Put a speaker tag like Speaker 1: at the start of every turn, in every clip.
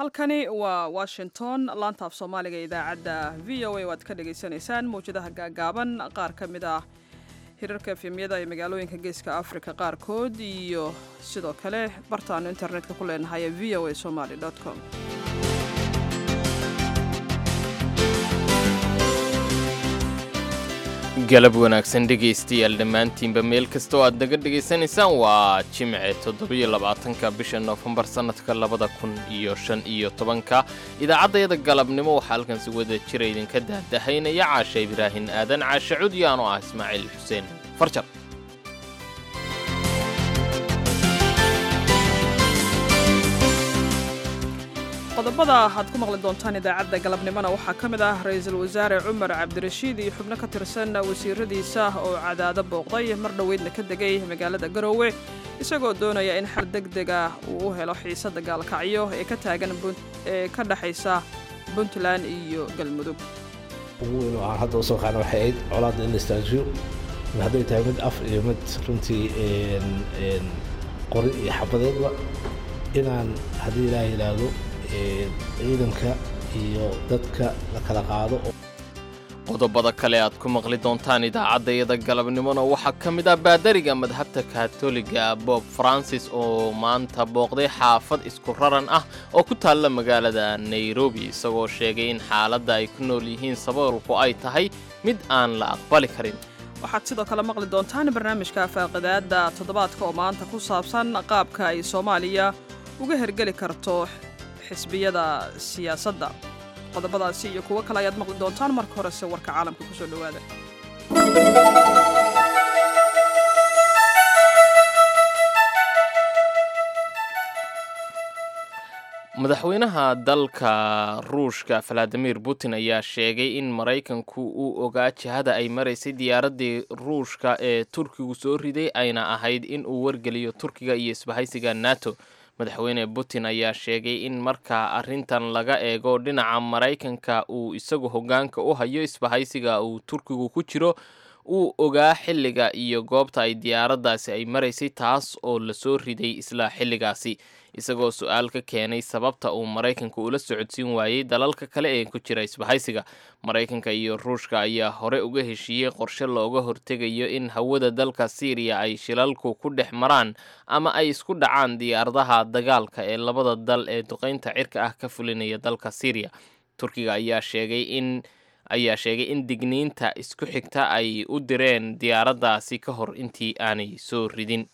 Speaker 1: halkani waa washington laanta af soomaaliga idaacadda v o a waad ka dhagaysanaysaan mawjadaha gaagaaban qaar ka mid ah hirarka efemyada ee magaalooyinka geeska africa qaarkood iyo sidoo kale bartaanu internetka ku leenahay ee v o a somaly com
Speaker 2: galab wanaagsan dhegaystayaal dhammaantiinba meel kasta oo aad naga dhegaysanaysaan waa jimce toddobiyo labaatanka bisha noofembar sannadka labada kun iyo shan iyo tobanka idaacaddayada galabnimo waxaa halkan si wada jira idinka dahdahaynaya caasha ibraahin aadan caashe cudyaano ah ismaaciil xuseen farjar
Speaker 1: qodobada aad ku maqli doontaan idaacadda galabnimona waxaa ka mid ah ra-iisul wasaare cumar cabdirashiid iyo xubno ka tirsan wasiiradiisa oo cadaado booqday mar dhoweydna ka degay magaalada garoowe isagoo doonaya in xal deg deg ah uu u helo xiisadda gaalkacyo ee ka taagan ee ka dhexaysa puntland iyo galmudug
Speaker 3: ugu weyn oo aan hadda usoo qaana waxay ahayd colaadda in la istaajiyo hadday tahay mid af iyo mid runtii qori iyo xabadeedba inaan haddii ilaah yidhaahdo ciidanka iyo dadka la kala qaado
Speaker 2: qodobada kale aad ku maqli doontaan idaacaddayada galabnimona waxaa ka mid ah baadariga madhabta katoliga bob francis oo maanta booqday xaafad isku raran ah oo ku taalla magaalada nairobi isagoo sheegay in xaaladda ay ku nool yihiin saboolku ay tahay mid aan la aqbali karin
Speaker 1: waxaad sidoo kale maqli doontaan barnaamijka faaqidaadda toddobaadka oo maanta ku saabsan qaabka ay soomaaliya uga hergeli karto xisbiyada siyaasadda qodobadaasi iyo kuwo kale ayaad maqli doontaan marka horese warka caalamka ku soo dhowaada
Speaker 2: madaxweynaha dalka ruushka valadimir putin ayaa sheegay in maraykanku uu ogaa jihada ay maraysay diyaaraddii ruushka ee turkigu soo riday ayna ahayd in uu wargeliyo turkiga iyo isbahaysiga nato madaxweyne putin ayaa sheegay in marka arrintan laga eego dhinaca maraykanka uu isagu hoggaanka u hayo isbahaysiga uu turkigu ku jiro uu ogaa xilliga iyo goobta ay diyaaraddaasi ay maraysay taas oo lasoo riday isla xilligaasi isagoo su-aal ka keenay sababta uu maraykanka ula socodsiin waayey dalalka kale ee ku jira isbahaysiga maraykanka iyo ruushka ayaa hore uga heshiiyey qorshe looga hortegayo in hawada dalka siiriya ay shilalku ku dhex maraan ama ay isku dhacaan diyaaradaha dagaalka ee labada dal ee duqaynta cirka ah ka fulinaya dalka siiriya turkiga ayaa sheegay in ayaa sheegay in digniinta isku xigta ay u direen diyaaraddaasi ka hor intii aanay soo ridin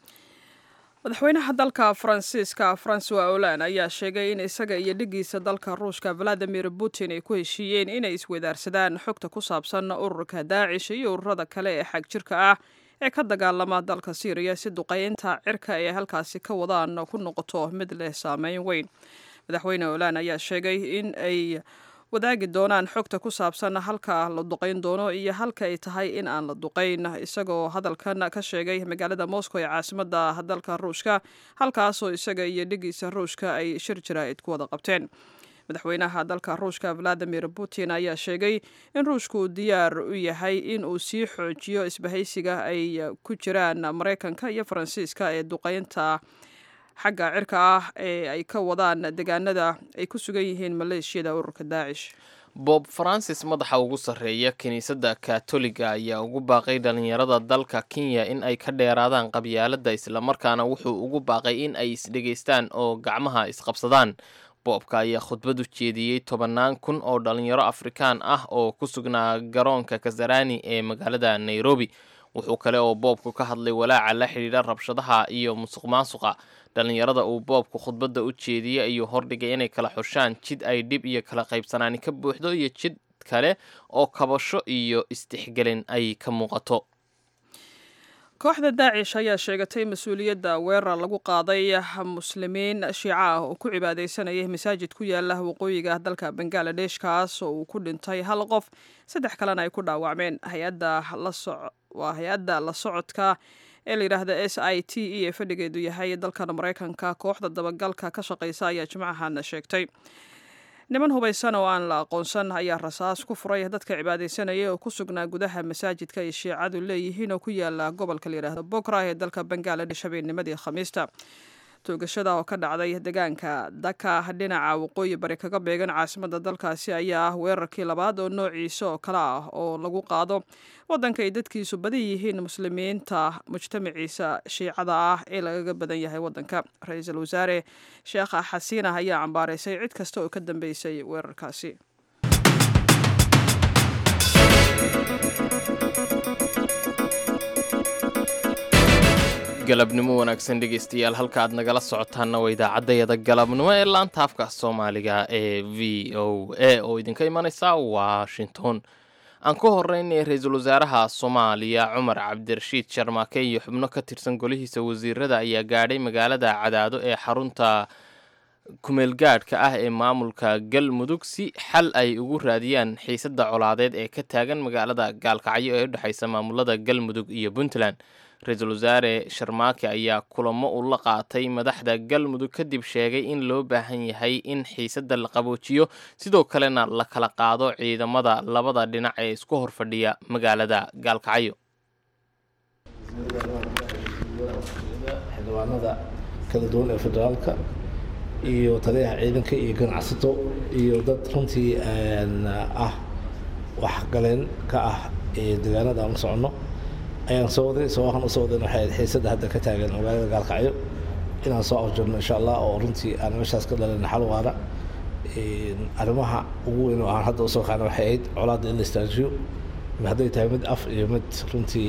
Speaker 1: madaxweynaha dalka faransiiska francois holand ayaa sheegay in isaga iyo dhigiisa dalka ruushka valadimir putin ay ku heshiiyeen inay isweydaarsadaan xogta ku saabsan ururka daacish iyo ururada kale ee xag jirka ah ee ka dagaalama dalka syriya si duqaynta cirka ay halkaasi ka wadaan ku noqoto mid leh saameyn weyn madaxweyne holand ayaa sheegay in ay wadaagi doonaan xogta ku saabsan halka la duqayn doono iyo halka ay tahay in aan la duqayn isagoo hadalkan ka sheegay magaalada moscow ee caasimada dalka ruushka halkaasoo isaga iyo dhigiisa ruushka ay shir jaraa'id ku wada qabteen madaxweynaha dalka ruushka valadimir putin ayaa sheegay in ruushku diyaar u yahay in uu sii xoojiyo isbahaysiga ay ku jiraan maraykanka iyo faransiiska ee duqaynta xagga cirka ah ee ay ka wadaan deegaanada ay ku sugan yihiin maleeshiyada ururka daacish
Speaker 2: bob francis madaxa ugu sarreeya kiniisadda katoliga ayaa ugu baaqay dhallinyarada dalka kenya in ay ka dheeraadaan qabyaaladda islamarkaana wuxuu ugu baaqay in ay isdhegaystaan oo gacmaha isqabsadaan boobka ayaa khudbad u jeediyey tobannaan kun oo dhallinyaro afrikaan ah oo ku sugnaa garoonka kasarani ee magaalada nairobi wuxuu kale oo boobku ka hadlay walaaca la xidhiidha rabshadaha iyo musuq maasuqa dhallinyarada uu boobku khudbadda u jeediyey ayuu hordhigay inay kala xushaan jid ay dhib iyo kala qaybsanaani ka buuxdo iyo jid kale oo kabasho iyo istixgelin ay ka muuqato
Speaker 1: kooxda daacish ayaa sheegatay mas-uuliyadda weerar lagu qaaday muslimiin shiica ah oo ku cibaadaysanayay masaajid ku yaala waqooyiga dalka bangaladesh kaas oo uu ku dhintay hal qof saddex kalena ay ku dhaawacmeen hay-adda waa hay-adda la socodka ee layidhaahda s i t e ee fadhigeedu yahay dalkan maraykanka kooxda dabagalka ka shaqaysa ayaa jimcahan sheegtay niman hubaysan oo aan la aqoonsan ayaa rasaas ku furay dadka cibaadaysanaya oo ku sugnaa gudaha masaajidka ay shiicadu leeyihiin oo ku yaala gobolka layidhaahdo bokra ee dalka bangaladesh habeennimadii khamiista toogashada oo ka dhacday deegaanka daka dhinaca waqooyi bari kaga beegan caasimadda dalkaasi ayaa ah weerarkii labaad oo noociisa oo kale ah oo lagu qaado waddanka ay dadkiisu badan yihiin muslimiinta mujtamaciisa shiicada ah ee lagaga badan yahay waddanka ra-iisul wasaare sheekha xasiinah ayaa cambaaraysay cid kasta oo ka dambeysay weerarkaasi
Speaker 2: galabnimo wanaagsan dhegeystayaal halka aad nagala socotaanna waa idaacaddayada galabnimo ee laanta afka soomaaliga ee v o a oo idinka imanaysa washington aan ku horeynay ra-iisul wasaaraha soomaaliya cumar cabdirashiid sharmaake iyo xubno ka tirsan golihiisa wasiirada ayaa gaadhay magaalada cadaado ee xarunta kumeelgaadhka ah ee maamulka galmudug si xal ay ugu raadiyaan xiisadda colaadeed ee ka taagan magaalada gaalkacyo ee u dhexaysa maamulada galmudug iyo puntland ra-iisul wasaare sharmaake ayaa kulamo u la qaatay madaxda galmudug kadib sheegay in loo baahan yahay in xiisadda la qaboojiyo sidoo kalena la kala qaado ciidamada labada dhinac ee isku horfadhiya magaalada gaalkacyo
Speaker 3: xildhibaanada kala duwan ee federaalka iyo taliyaha ciidanka iyo ganacsato iyo dad runtii ah waxgaleen ka ah deegaanada aan u soconno ayaan soo waday sabahan usoo wadan waxay ahayd xiisadda hadda ka taagan magaalada gaalkacyo inaan soo afjarno insha allah oo runtii aan meeshaas ka dhalin xal waara arrimaha ugu weyn oo aan hadda usoo qaana waxay ahayd colaadda in la istaajiyo hadday tahay mid af iyo mid runtii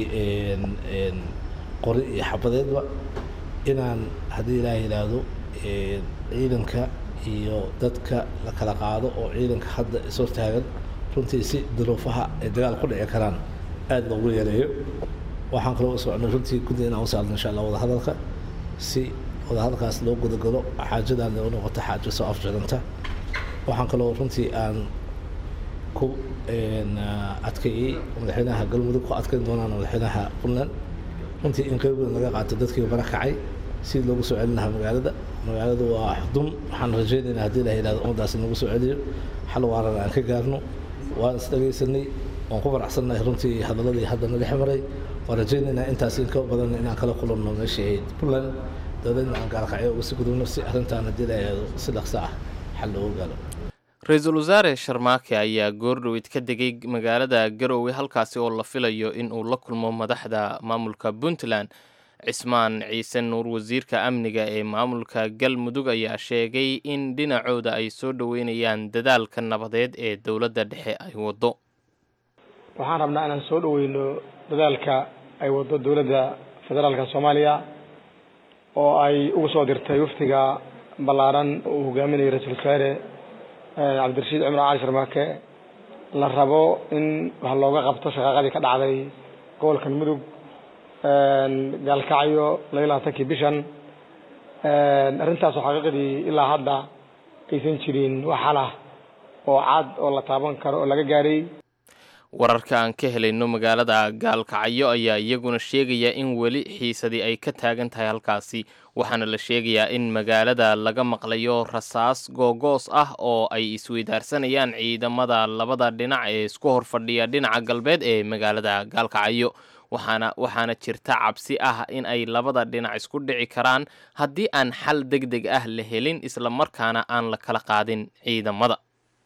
Speaker 3: qori iyo xabadeedba inaan haddii ilaah yidhaahdo ciidanka iyo dadka la kala qaado oo ciidanka hadda ishor taagan runtii si duruufaha ay dagaal ku dhici karaan aada loogu yeeleeyo waxaan kaloo u socnay runtii guddi inaan u saarno insha allah wadahadalka si wadahadalkaas loo gudagalo xaajadan u noqoto xaajo soo afjaranta waxaan kaloo runtii aan ku adkeeyey madaxweynaha galmudug ku adkeyn doonaan madaxweynaha puntland runtii in qeyb weyn laga qaato dadkii bara kacay si loogu soo celin lahaa magaalada magaaladu waa xudun waxaan rajaynaynaa haddii la yidhahdo ummadaasi nagu soo celiyo xal waarana aan ka gaarno waan is dhagaysanay waan ku faraxsannahay runtii hadaladii hadda naga ximaray waan rajaynaynaa intaas in ka badan inaan kala kulanno meeshii ahayd puntland dowladna aan gaalkacyo uga sii gudubno si arrintaan haddii la yidhahdo si dhaqso ah xal loogu gaaro
Speaker 2: ra-iisul wasaare sharmaake ayaa goordhoweyd ka degay magaalada garowe halkaasi oo la filayo in uu la kulmo madaxda maamulka puntland cismaan ciise nuur wasiirka amniga ee maamulka galmudug ayaa sheegay in dhinacooda ay soo dhoweynayaan dadaalka nabadeed ee dowladda dhexe ay waddo
Speaker 4: waxaan rabnaa inaan soo dhoweyno dadaalka ay waddo dowladda federaalka soomaaliya oo ay ugu soo dirtay waftiga ballaaran uu hogaaminayo ra-iisul wasaare cabdirashiid cumar cali sharmaake la rabo in wax looga qabto shaqaaqadii ka dhacday gobolkan mudug gaalkacyo laba labaatankii bishan arrintaasoo xaqiiqdii ilaa hadda aysan jirin wax xalah oo cad oo la taaban karo oo laga gaaray
Speaker 2: wararka aan ka helayno magaalada gaalkacyo ayaa iyaguna sheegaya in weli xiisadii ay ka taagan tahay halkaasi waxaana la sheegayaa in magaalada laga maqlayo rasaas googoos ah oo ay isweydaarsanayaan ciidamada labada dhinac ee isku horfadhiya dhinaca galbeed ee magaalada gaalkacyo waxaana waxaana jirta cabsi ah in ay labada dhinac isku dhici karaan haddii aan xal deg deg ah la helin isla markaana aan la kala qaadin ciidamada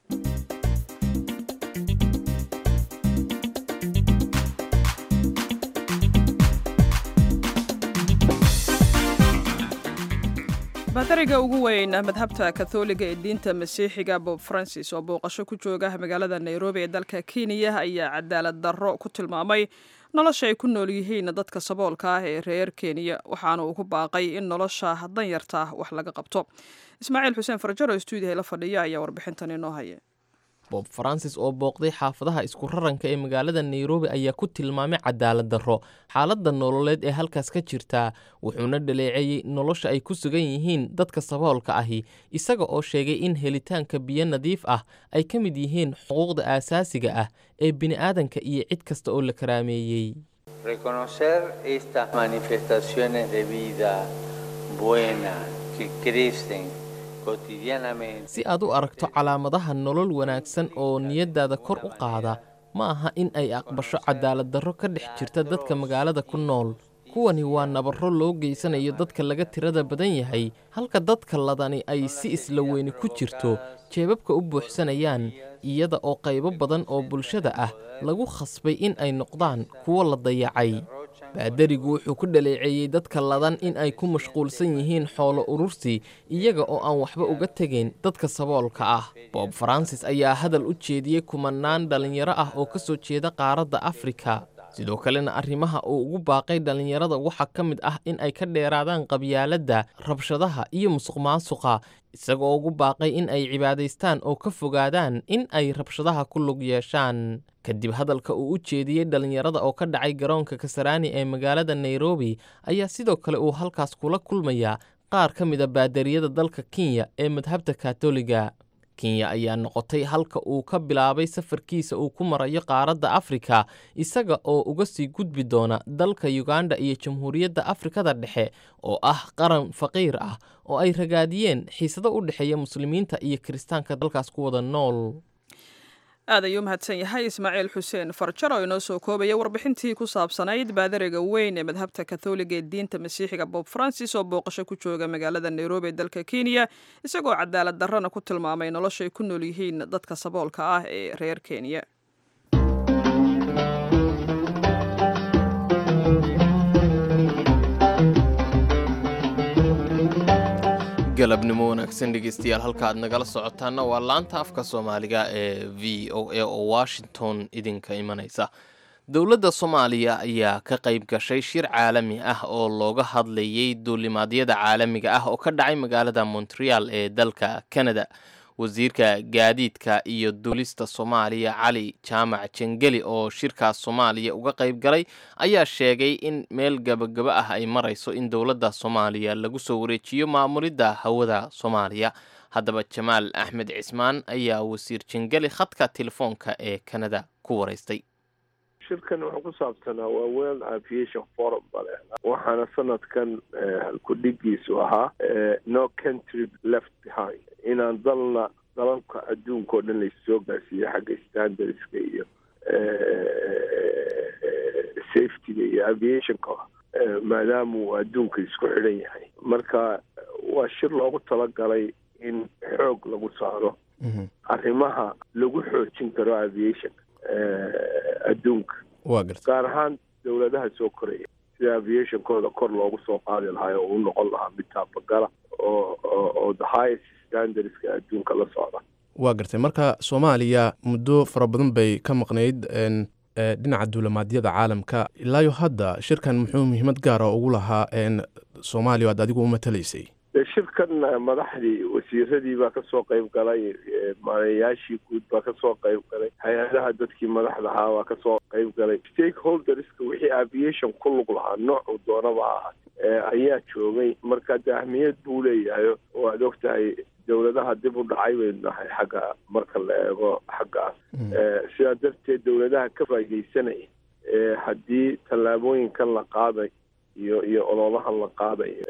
Speaker 1: baadariga ugu weyn madhabta katholiga ee diinta masiixiga bob francis oo booqasho ku jooga magaalada nairobi ee dalka kenya ayaa cadaalad darro ku tilmaamay nolosha ay ku nool yihiin dadka saboolka ah ee reer kenya waxaana uu ku baaqay in nolosha danyarta wax laga qabto ismaaciil xuseen farjaro stuudiyaha la fadhiya ayaa warbixintan inoo haya
Speaker 2: bob francis oo booqday xaafadaha isku raranka ee magaalada nairobi ayaa ku tilmaamay cadaalad darro xaaladda nololeed ee halkaas ka jirtaa wuxuuna dhaleeceeyey nolosha ay ku sugan yihiin dadka saboolka ahi isaga oo sheegay in helitaanka biyo nadiif ah ay ka mid yihiin xuquuqda aasaasiga ah ee bini'aadanka iyo cid kasta oo la karaameeyey
Speaker 5: reconocer estas manifestaciones de vida buena que crecen
Speaker 2: si aad u aragto calaamadaha nolol wanaagsan oo niyaddaada kor u qaada ma aha in ay aqbasho cadaalad darro ka dhex jirta dadka magaalada ku nool kuwani waa nabarro loo geysanayo dadka laga tirada badan yahay halka dadka ladani ay si isla weyni ku jirto jeebabka u buuxsanayaan iyada oo qaybo badan oo bulshada ah lagu khasbay in ay noqdaan kuwo la dayacay baadarigu wuxuu ku dhaleeceeyey dadka ladan in ay ku mashquulsan yihiin xoolo urursi iyaga oo aan waxba uga tegayn dadka saboolka ah bob faransis ayaa hadal u jeediyey kumanaan dhallinyaro ah oo ka soo jeeda qaaradda afrika sidoo kalena arrimaha uu ugu baaqay dhallinyarada waxaa ka mid ah in ay ka dheeraadaan qabyaaladda rabshadaha iyo musuqmaasuqa isagoo ugu baaqay in ay cibaadaystaan oo ka fogaadaan in ay rabshadaha ku lug yeeshaan kadib hadalka uu u jeediyey dhallinyarada oo ka dhacay garoonka kasaraani ee magaalada nairobi ayaa sidoo kale uu halkaas kula kulmayaa qaar ka mida baadariyada dalka kenya ee madhabta katoliga kenya ayaa noqotay halka uu ka bilaabay safarkiisa uu ku marayo qaaradda afrika isaga oo uga sii gudbi doona dalka yuganda iyo jamhuuriyadda afrikada dhexe oo ah qaran faqiir ah oo ay ragaadiyeen xiisado u dhexeeya muslimiinta iyo kiristaanka dalkaas ku wada nool
Speaker 1: aad ayuu mahadsan yahay ismaaciil xuseen farjar oo inoo soo koobaya warbixintii ku saabsanayd baadariga weyn ee madhabta katholiga ee diinta masiixiga bob francis oo booqasho ku jooga magaalada nairobi ee dalka kenya isagoo cadaalad darrana ku tilmaamay noloshay ku nool yihiin dadka saboolka ah ee reer kenya
Speaker 2: galabnimo wanaagsan dhegeystayaal halka aad nagala socotaana waa laanta afka soomaaliga ee v o a oo washington idinka imanaysa dowladda soomaaliya ayaa ka qayb gashay shir caalami ah oo looga hadlayay duulimaadyada caalamiga ah oo ka dhacay magaalada montreal ee dalka canada wasiirka gaadiidka iyo duulista soomaaliya cali jaamac jengeli oo shirkaas soomaaliya uga qayb galay ayaa sheegay in meel gabagaba ah ay marayso in dowladda soomaaliya lagu soo wareejiyo maamulidda hawada soomaaliya haddaba jamaal axmed cismaan ayaa wasiir jengeli khadka telefoonka ee canada ku waraystay
Speaker 6: shirkan wuxuu ku saabsanaa waa world aviation forum bale waxaana sanadkan halkudhigiisu ahaa no country left behind inaan dalna dalalka adduunka oo dhan laissoo gaarsiiyo xagga standardska iyo safetyga iyo aviationka maadaama uu adduunka isku xidhan yahay marka waa shir loogu talagalay in xoog lagu saaro arrimaha lagu xoojin karo aviationka adduunka gaar ahaan dowladaha soo koraya sida aviationkooda kor loogu soo qaadi lahaa oo u noqon lahaa mid taabagala oo oo the highest standardska adduunka la socda
Speaker 7: waa gartay marka soomaaliya muddo fara badan bay ka maqnayd dhinaca duulamaadyada caalamka ilaayo hadda shirkan muxuu muhiimad gaara ugu lahaa soomaaliya aad adigu u matalaysay
Speaker 6: shirkan madaxdii wasiiradii baa kasoo qayb galay maareeyaashii guud baa kasoo qayb galay hay-adaha dadkii madaxda ahaa baa kasoo qayb galay stakeholderska wixii aviation ku lug lahaa noocuu doonaba ahaa ayaa joogay marka de ahmiyad buu leeyahay waad og tahay dowladaha dib u dhacay baynu nahay xagga marka la eego xaggaas sidaa darteed dowladaha ka faa'idaysanaya haddii tallaabooyinkan la qaaday iyo iyo ololahan la qaadayo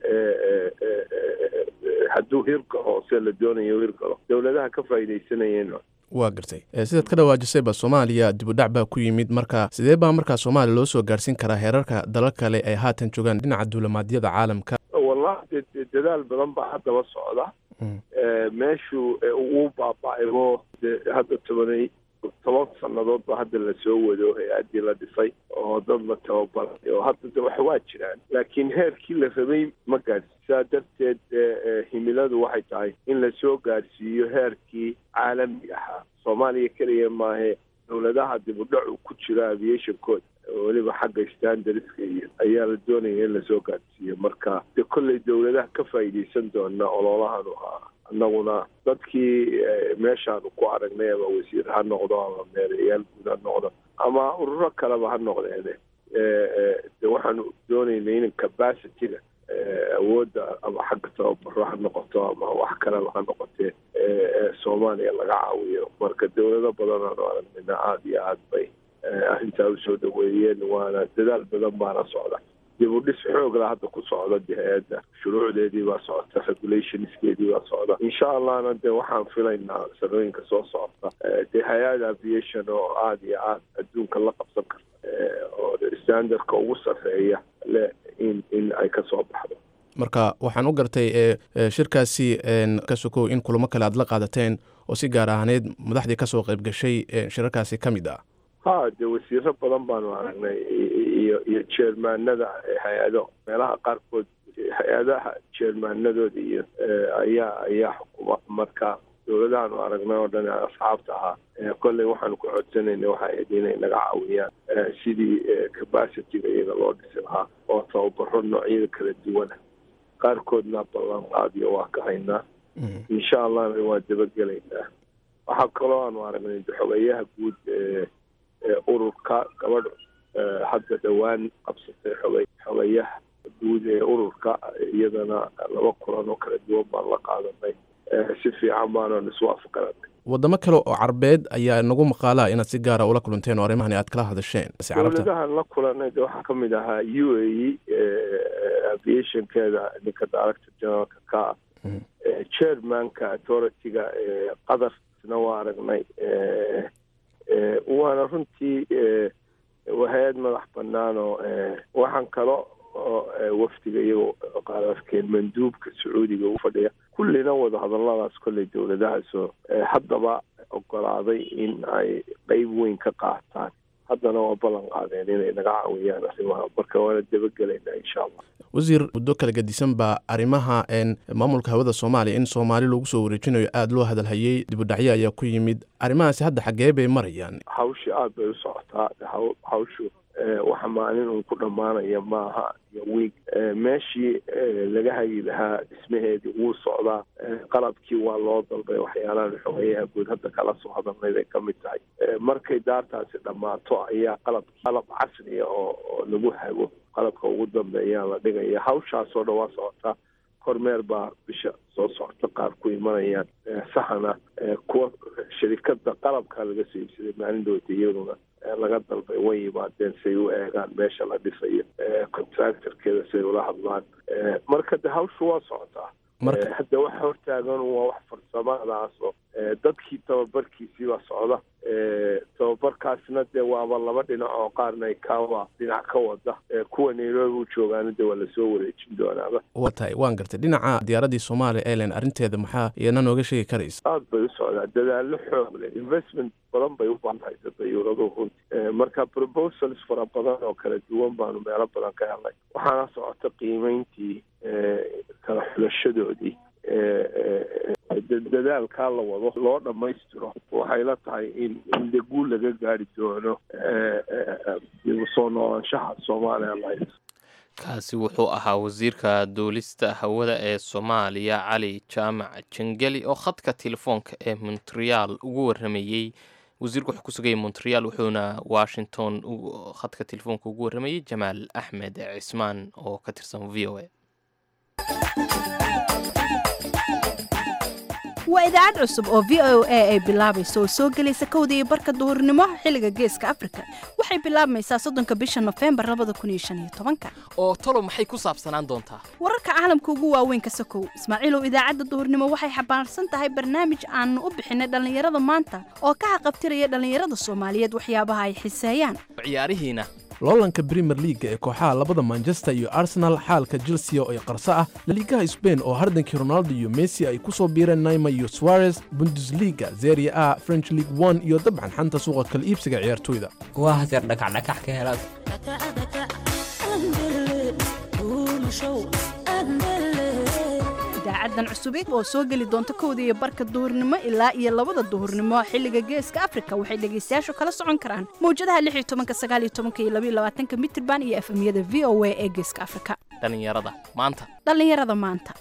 Speaker 6: hadduu hirgalo se la doonayo hirgalo dowladaha ka faa'iidaysanayeen
Speaker 7: waa gartay sidaad ka dhawaajisayba soomaaliya dibudhac baa ku yimid marka sidee baa markaa soomaaliya loo soo gaarhsiin karaa heerarka dalal kale ay haatan joogaan dhinaca duulamaadyada caalamka
Speaker 6: wallahi de dadaal badan baa haddaba socda meeshuu uu baaba-aybo de hadda tobanay toban sannadood ba hadda lasoo wado hay-addii la dhisay oo dad la tababaray oo hadda de wax waa jiraan laakiin heerkii la rabay ma gaadhsi saa darteed himiladu waxay tahay in lasoo gaadhsiiyo heerkii caalamiga ahaa soomaaliya keliya maahe dowladaha dib u dhacu ku jiro aviationkooda weliba xagga standardska iyo ayaa la doonaya in lasoo gaadhsiiyo marka de kolley dowladaha ka faa'iidaysan doona ololahanu ahaa annaguna dadkii meeshaanu ku aragnay ama wasiir ha noqdo ama meerayaal guud ha noqdo ama ururo kaleba ha noqdeene de waxaanu doonaynay in capacityga awoodda ama xagga tababaro ha noqoto ama wax kaleba ha noqotee soomaaliya laga caawiyo marka dowlado badan aanu aragnayna aada iyo aad bay arrintaa usoo dhaweeyeen waana dadaal badan baana socda dib u dhis xoogla hadda ku socda de hay-adda shuruucdeedii baa socota regulationskeedii baa socda insha allahna de waxaan filaynaa sanooyinka soo socota de hay-ad aviation oo aada iyo aad adduunka la qabsan karta oo standardka ugu sarreeya leh in in ay ka soo baxdo
Speaker 7: marka waxaan u gartay shirkaasi ka sokow in kulamo kale aad la qaadateen oo si gaar ahaaneed madaxdii kasoo qayb gashay shirarkaasi ka mid ah
Speaker 6: ha dee wasiiro badan baanu aragnay iyo iyo jeermaanada hay-ado meelaha qaarkood hay-adaha jeermaanadooda iyo ayaa ayaa xukuma marka dowladahaanu aragnay oo dhan asxaabta ahaa kolley waxaanu ku codsanayna waxa ahayd inay naga caawiyaan sidii capacityga iyaga loo dhisi lahaa oo tababaro noocyada kala duwana qaarkoodna ballan qaadiyo waa ka haynaa insha allahna waa dabagelaynaa waxaa kaloo aanu aragnay xogeyaha guud ee ururka gabadh hadda dhowaan qabsatay xogey xogeyaha guud ee ururka iyadana laba kulan oo kala duwan baan la qaadanay si fiican baanan iswaafaqanay
Speaker 7: wadamo kale oo carbeed ayaa nagu maqaalaa inaad si gaara ula kulanteen oo arrimahan aad kala hadasheen
Speaker 6: dowladahan la kulanay de waxaa kamid ahaa u a e aviationkeeda ninka director generalka ka ah chairmanka authority-ga qadarna waa aragnay waana runtii hay-ad madax banaan oo waxaan kalo oo wafdiga iyagoo qaararkeen manduubka sacuudiga u fadhiya kullina wada hadalladaas kolley dowladahaasoo haddaba ogolaaday in ay qeyb weyn ka qaataan haddana waa ballan qaadeen inay naga caawiyaan arrimaha marka waana dabagelaynaa insha allah
Speaker 7: wasiir muddo kala gedisan baa arrimaha maamulka hawada soomaaliya in soomaali lagu soo wareejinayo aada loo hadalhayey dibudhacyo ayaa ku yimid arrimahaasi hadda xaggee bay marayaan
Speaker 6: hawshi aada bay u socotaa hawshu waxa maalin uun ku dhammaanaya maaha iyo wiig meeshii laga hagi lahaa dhismaheedii wuu socdaa qalabkii waa loo dalbay waxyaalahan xogeyaha guud hadda kala soo hadalnay bay ka mid tahay markay daartaasi dhammaato ayaa qalab qalab casriya oo oo lagu hago qalabka ugu dambeeyaa la dhigaya hawshaasoo dhan waa socotaa kormeer baa bisha soo socota qaar ku imanayaan saxana kuwa shirikada qalabka laga soo iibsaday maalindooda iyaduna laga dalbay way yimaadeen say u eegaan meesha la dhisayo contractorkeeda say ula hadlaan marka de hawshu waa socotaa hadda waxa hortaagan waa wax farsamadaasoo dadkii tababarkiisii baa socda tababarkaasna dee waaba laba dhinac oo qaarna kawa dhinac ka wada kuwa nairobi u joogaana de waa lasoo wareejin doonaaba
Speaker 7: waa tahay waan gartay dhinaca diyaaradii soomaaliya airline arrinteeda maxaa iyana nooga sheegi karaysa
Speaker 6: aada bay u socdaa dadaallo xoog leh investment badan bay u baahaysa dayuuraduhu runti marka proposals fara badan oo kala duwan baanu meelo badan ka helnay waxaana socota qiimeyntii kala xulashadoodii dadaalkaa la wado loo dhammaystiro waxay la tahay in in de guul laga gaari doono soo noolaanshaha soomaaliya la
Speaker 2: kaasi wuxuu ahaa wasiirka duulista hawada ee soomaaliya cali jaamac jangeli oo khadka telefoonka ee montreal ugu waramayey wasiirku wuxuu ku sugayay montreal wuxuuna washington khadka telefoonka ugu waramayey jamaal axmed cismaan oo ka tirsan v o a
Speaker 8: waa idaacad cusub oo v o a ay bilaabayso oo soo gelaysa kowda iyo barka duhurnimo xilliga geeska afrika waxay bilaabmaysaa soddonka bisha nofembar labada kun iyo shan iyo tobanka
Speaker 2: oo tolo maxay ku saabsanaan doontaa
Speaker 8: wararka caalamka ugu waaweyn ka sokow ismaaciilow idaacadda duhurnimo waxay xambaarsan tahay barnaamij aanu u bixinay dhallinyarada maanta oo ka xaqabtiraya dhallinyarada soomaaliyeed waxyaabaha ay xiseeyaan
Speaker 2: ciyaarihiina
Speaker 7: loolanka brimer leaga ee kooxaha labada manchester iyo arsenal xaalka chelsea oo ay qarso ah laliigaha sbain oo hardankii ronaldo iyo messi ay ku soo biireen naima iyo suarez bundesliga zeria a french league one iyo dabcan xanta suuqa kala iibsiga ciyaartoyda
Speaker 9: waa haseer dhakacdhakax ka helaad
Speaker 8: idaacadan cusubid oo soo geli doonta kowda iyo barka duhurnimo ilaa iyo labada duhurnimo xilliga geeska afrika waxay dhegaystayaashu kala socon karaan mawjadaha lix iyo tobanka sagaal iyo tobanka iyo labaiyo labaatanka mitirban iyo efemyada v o a ee geeska afrika
Speaker 2: dhallinyarada maanta
Speaker 8: dhallinyarada maanta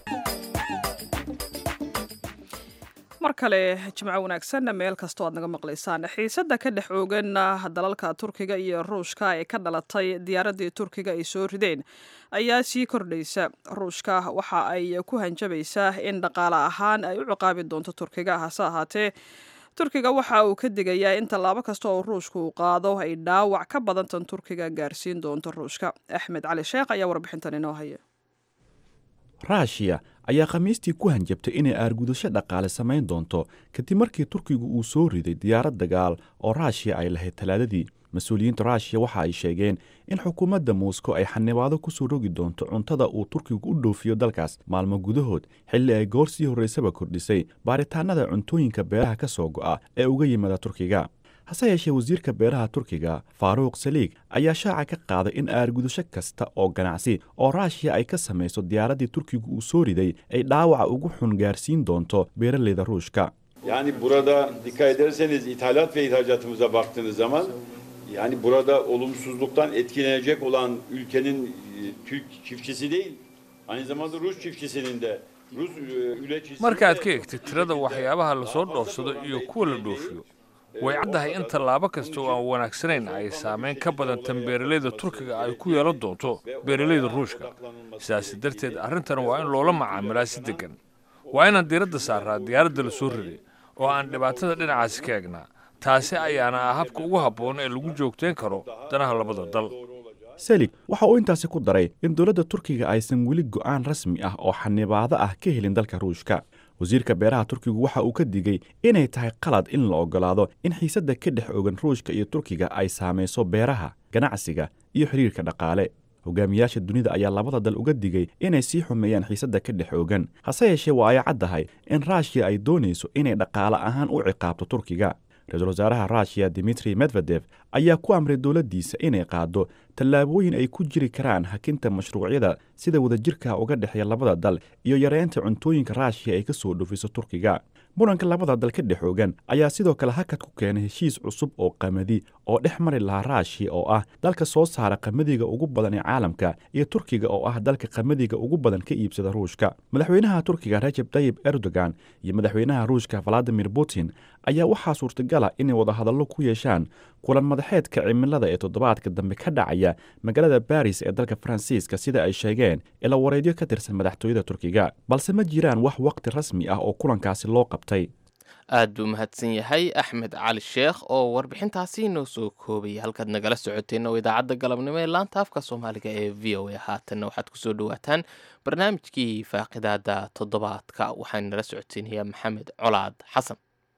Speaker 1: mar kale jimco wanaagsan meel kastoo aad naga maqlaysaan xiisadda ka dhex oogan dalalka turkiga iyo ruushka ee ka dhalatay diyaaraddii turkiga ay soo rideen ayaa sii kordhaysa ruushka waxa ay ku hanjabaysaa in dhaqaale ahaan ay u ciqaabi doonto turkiga hase ahaatee turkiga waxa uu ka digayaa in tallaabo kasta oo ruushka uu qaado ay dhaawac ka badantan turkiga gaarsiin doonto ruushka axmed cali sheekh ayaa warbixintan inoo haya
Speaker 10: raashiya ayaa khamiistii ku hanjabtay inay aargudasho dhaqaale samayn doonto kadib markii turkigu uu soo riday diyaarad dagaal oo raashiya ay lahayd talaadadii mas-uuliyiinta ruushiya waxa ay sheegeen in xukuumadda moscow ay xanibaado ku soo rogi doonto cuntada uu turkigu u dhoofiyo dalkaas maalmo gudahood xilli ay goor sii horraysaba kordhisay baaritaanada cuntooyinka beeraha ka soo go'a ee uga yimaada turkiga hase yeeshee wasiirka beeraha turkiga faaruuq saliig ayaa shaaca ka qaaday in aargudasho kasta oo ganacsi oo raashiya ay ka samayso diyaaraddii turkigu uu soo riday ay dhaawaca ugu xun gaarsiin doonto beeraleyda ruushka
Speaker 11: Yani burada dikkat ederseniz ithalat ve ihracatımıza baktığınız zaman yani burada olumsuzluktan etkilenecek olan ülkenin e, Türk çiftçisi değil, aynı zamanda Rus çiftçisinin de Rus e, üreticisi
Speaker 12: markaad ka egtid tirada waxyaabaha lasoo dhoofsado iyo kuwa la dhoofiyo way caddahay in tallaabo kasta oo aan wanaagsanayn ay saameyn ka badan tan beeralayda turkiga ay ku yeelan doonto beeralayda ruushka sidaasi darteed arrintan waa in loola macaamilaa si deggan waa inaan diiradda saaraa diyaaradda la soo riday oo aan dhibaatada dhinacaasi ka egnaa taasi ayaana ah habka ugu habboon ee lagu joogtayn karo danaha labada dal
Speaker 10: selig waxa uu intaasi ku daray in dowladda turkiga aysan weli go'aan rasmi ah oo xanibaado ah ka helin dalka ruushka wasiirka beeraha turkigu waxa uu ka digey inay tahay qalad in la oggolaado in xiisadda ka dhex ogan ruushka iyo turkiga ay saamayso beeraha ganacsiga iyo xidhiirka dhaqaale hogaamiyaasha dunida ayaa labada dal uga digay inay sii xumeeyaan xiisadda ka dhex ogan hase yeeshee waa ay caddahay in raashiya ay doonayso inay dhaqaale ahaan u ciqaabto turkiga ra-iisul wasaaraha ruushiya dimitri medvedef ayaa ku amray dowladdiisa inay qaado tallaabooyin ay ku jiri karaan hakinta mashruucyada sida wadajirka uga dhexeeya labada dal iyo yareynta cuntooyinka raashiya ay ka soo dhoofiso turkiga muranka labada dal ka dhex ogan ayaa sidoo kale hakad ku keenay heshiis cusub oo qamadi oo dhex mari lahaa raashiya oo ah dalka soo saara qamadiga ugu badan ee caalamka iyo turkiga oo ah dalka qamadiga ugu badan ka iibsada ruushka madaxweynaha turkiga rajeb tayib erdogan iyo madaxweynaha ruushka valadimir putin ayaa waxaa suurtagala inay wadahadallo ku yeeshaan kulan madaxeedka cimilada ee toddobaadka dambe ka dhacaya magaalada baris ee dalka faransiiska sida ay sheegeen ila wareedyo ka tirsan madaxtooyada turkiga balse ma jiraan wax waqti rasmi ah oo kulankaasi loo qabtay
Speaker 2: aad buu mahadsan yahay axmed cali sheekh oo warbixintaasi noo soo koobaya halkaad nagala socoteen oo idaacadda galabnimo ee laanta afka soomaaliga ee v o a haatanna waxaad kusoo dhawaataan barnaamijkii faaqidaada toddobaadka waxaan nala socodsiinayaa maxamed colaad xasan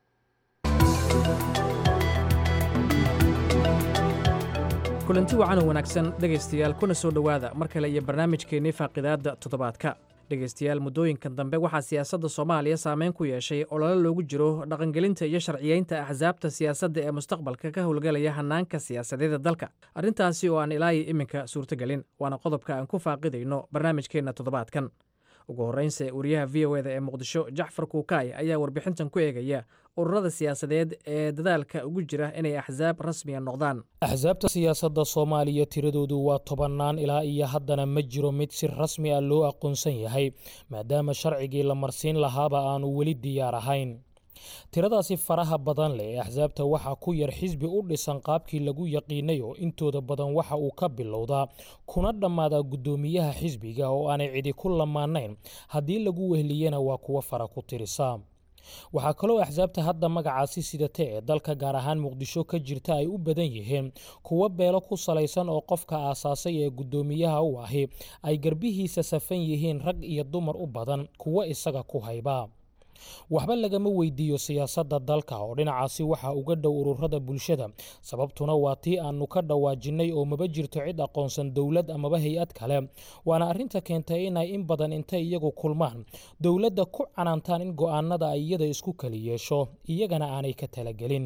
Speaker 13: kulanti wacan oo wanaagsan dhegaystayaal kuna soo dhowaada mar kale iyo barnaamijkeennii faaqidaadda toddobaadka dhegaystayaal muddooyinkan dambe waxaa siyaasadda soomaaliya saameyn ku yeeshay olole loogu jiro dhaqangelinta iyo sharciyeynta axsaabta siyaasadda ee mustaqbalka ka howlgelaya hannaanka siyaasadeeda dalka arrintaasi oo aan ilaayi iminka suurtogelin waana qodobka aan ku faaqidayno barnaamijkeenna toddobaadkan ugu horreynse wariyaha v o eda ee muqdisho jacfar kuukaay ayaa warbixintan ku eegaya ururada siyaasadeed ee dadaalka ugu jira inay axsaab rasmiya noqdaan
Speaker 14: axsaabta siyaasadda soomaaliya tiradoodu waa tobannaan ilaa iyo haddana ma jiro mid si rasmi ah loo aqoonsan yahay maadaama sharcigii la marsiin lahaaba aanu weli diyaar ahayn tiradaasi faraha badan leh ee axsaabta waxaa ku yar xisbi u dhisan qaabkii lagu yaqiinay oo intooda badan waxa uu ka bilowdaa kuna dhammaadaa guddoomiyaha xisbiga oo aanay cidi ku lamaanayn haddii lagu wehliyana waa kuwo fara ku tirisa waxaa kaloo axsaabta hadda magacaasi sidata ee dalka gaar ahaan muqdisho ka jirta ay u badan yihiin kuwo beelo ku salaysan oo qofka aasaasay ee guddoomiyaha u ahi ay garbihiisa safan yihiin rag iyo dumar u badan kuwo isaga ku hayba waxba lagama weydiiyo siyaasadda dalka oo dhinacaasi waxaa uga dhow ururada bulshada sababtuna waa tii aanu ka dhawaajinnay oo maba jirto cid aqoonsan dowlad amaba hay-ad kale waana arrinta keentay inay in badan intay iyagu kulmaan dowladda ku canaantaan in go'aanada ay iyada isku kali yeesho iyagana aanay ka talagelin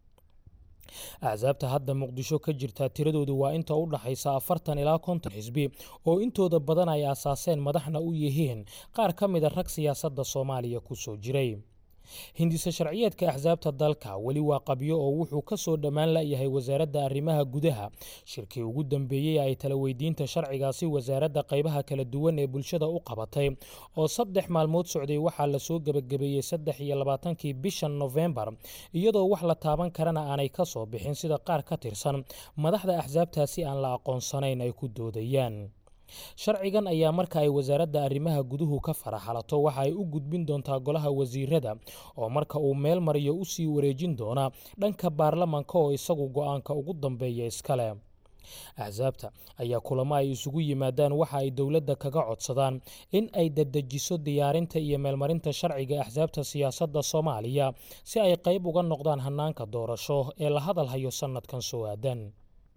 Speaker 14: axsaabta hadda muqdisho ka jirta tiradoodu waa inta u dhaxaysa afartan ilaa konton xisbi oo intooda badan ay aasaaseen madaxna u yihiin qaar ka mida rag siyaasadda soomaaliya ku soo jiray hindise sharciyeedka axsaabta dalka weli waa qabyo oo wuxuu ka soo dhammaan layahay wasaaradda arrimaha gudaha shirkii ugu dambeeyey ay tala weydiinta sharcigaasi wasaaradda qaybaha kala duwan ee bulshada u qabatay oo saddex maalmood socday waxaa lasoo gebagabeeyey saddex iyo labaatankii bishan nofembar iyadoo wax la taaban karana aanay ka soo bixin sida qaar ka tirsan madaxda axsaabtaasi aan la aqoonsanayn ay ku doodayaan sharcigan ayaa marka ay wasaaradda arrimaha guduhu ka faraxalato waxa ay u gudbin doontaa golaha wasiirada oo marka uu meel mariyo u sii wareejin doona dhanka baarlamanka oo isagu go'aanka ugu dambeeya iskale axsaabta ayaa kulamo ay isugu yimaadaan waxa ay dowladda kaga codsadaan in ay dadejiso diyaarinta iyo meelmarinta sharciga axsaabta siyaasadda soomaaliya si ay qayb uga noqdaan hannaanka doorasho ee la hadalhayo sannadkan soo aadan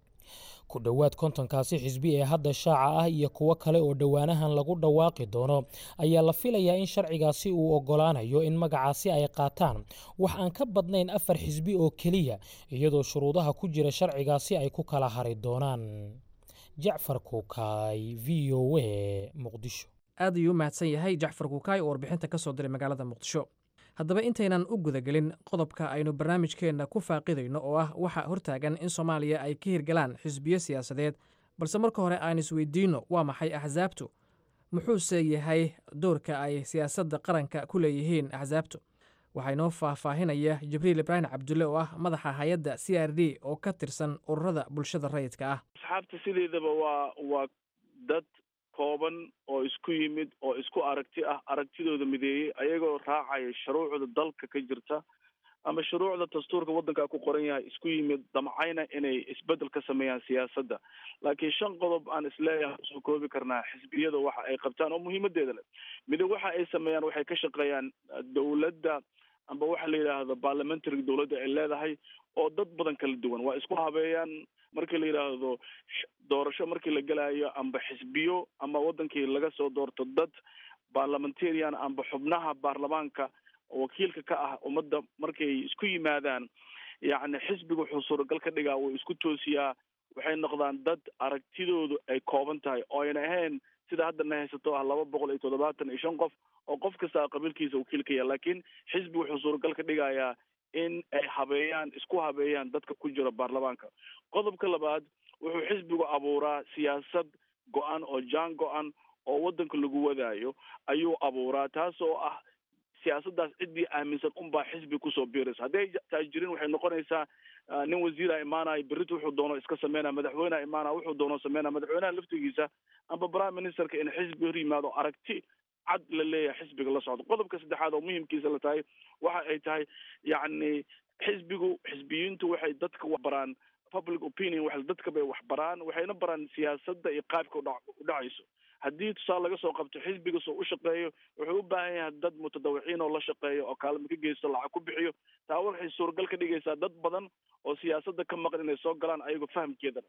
Speaker 14: ku dhowaad kontonkaasi xisbi ee hadda shaaca ah iyo kuwo kale oo dhowaanahan lagu dhawaaqi doono ayaa la filayaa in sharcigaasi uu oggolaanayo in magacaasi ay qaataan wax aan ka badnayn afar xisbi oo keliya iyadoo shuruudaha ku jira sharcigaasi ay ku kala hari doonaan jacfar kuukaay v o a muqdisho
Speaker 13: aad ayuu u mahadsan yahay jacfar kuukaay oo warbixinta ka soo diray magaalada muqdisho haddaba intaynan u gudagelin qodobka aynu barnaamijkeenna ku faaqidayno oo ah waxa hortaagan in soomaaliya ay ka hirgalaan xisbiyo siyaasadeed balse marka hore aan isweydiinno waa maxay axsaabtu muxuuse yahay doorka ay siyaasadda qaranka ku leeyihiin axsaabtu waxaa inoo faahfaahinaya jibriil ibraahim cabdulle oo ah madaxa hay-adda c r d oo ka tirsan ururada bulshada rayidka ah
Speaker 15: asxaabta sideedaba waa waa dad kooban oo isku yimid oo isku aragti ah aragtidooda mideeyey ayagoo raacaya shuruucda dalka ka jirta ama shuruucda dastuurka waddanka ku qoran yahay isku yimid damcayna inay isbedel ka sameeyaan siyaasadda laakiin shan qodob aan isleeyahay usoo koobi karnaa xisbiyada waxa ay qabtaan oo muhiimadeeda leh mido waxa ay sameeyaan waxay ka shaqeeyaan dowladda amba waxa la yidhaahdo parliamentary dowladda ay leedahay oo dad badan kala duwan waa isku habeeyaan markii la yidhaahdo doorasho markii la gelayo amba xisbiyo ama wadankii laga soo doorto dad parliamentarian amba xubnaha baarlamaanka wakiilka ka ah ummadda markay isku yimaadaan yacni xisbiga wuxuu suuragal ka dhigaa wuu isku toosiyaa waxay noqdaan dad aragtidoodu ay kooban tahay oo ayna ahayn sida hadda na haysato ah laba boqol iyo toddobaatan iyo shan qof oo qof kasta qabiilkiisa wakiilka yahay laakiin xisbi wuxuu suuragal ka dhigayaa in ay habeeyaan isku habeeyaan dadka ku jira baarlamaanka qodobka labaad wuxuu xisbigu abuuraa siyaasad go-an oo jaan go-an oo waddanka lagu wadaayo ayuu abuuraa taas oo ah siyaasaddaas ciddii aaminsan unbaa xisbi kusoo biiraysa hadday taas jirin waxay noqonaysaa nin wasiira imaanaya berrito wuxuu doono iska sameynaya madaxweyneha imaanaya wuxuu doono sameynaya madaxweynaha laftigiisa amba prime ministerka in xisbi hor yimaado aragti cad la leeyahay xisbiga la socdo qodobka saddexaad oo muhimkiisa la tahay waxa ay tahay yacni xisbigu xisbiyiintu waxay dadka waxbaraan public opinion wa dadka bay waxbaraan waxayna baraan siyaasadda iyo qaabka u dhacayso haddii tusaale laga soo qabto xisbiga soo u shaqeeyo wuxuu u baahan yahay dad mutadawiciin oo la shaqeeyo oo kaalmo ka geysto lacag ku bixiyo taa waxay suuragal ka dhigaysaa dad badan oo siyaasadda ka maqan inay soo galaan ayagoo fahamkeedana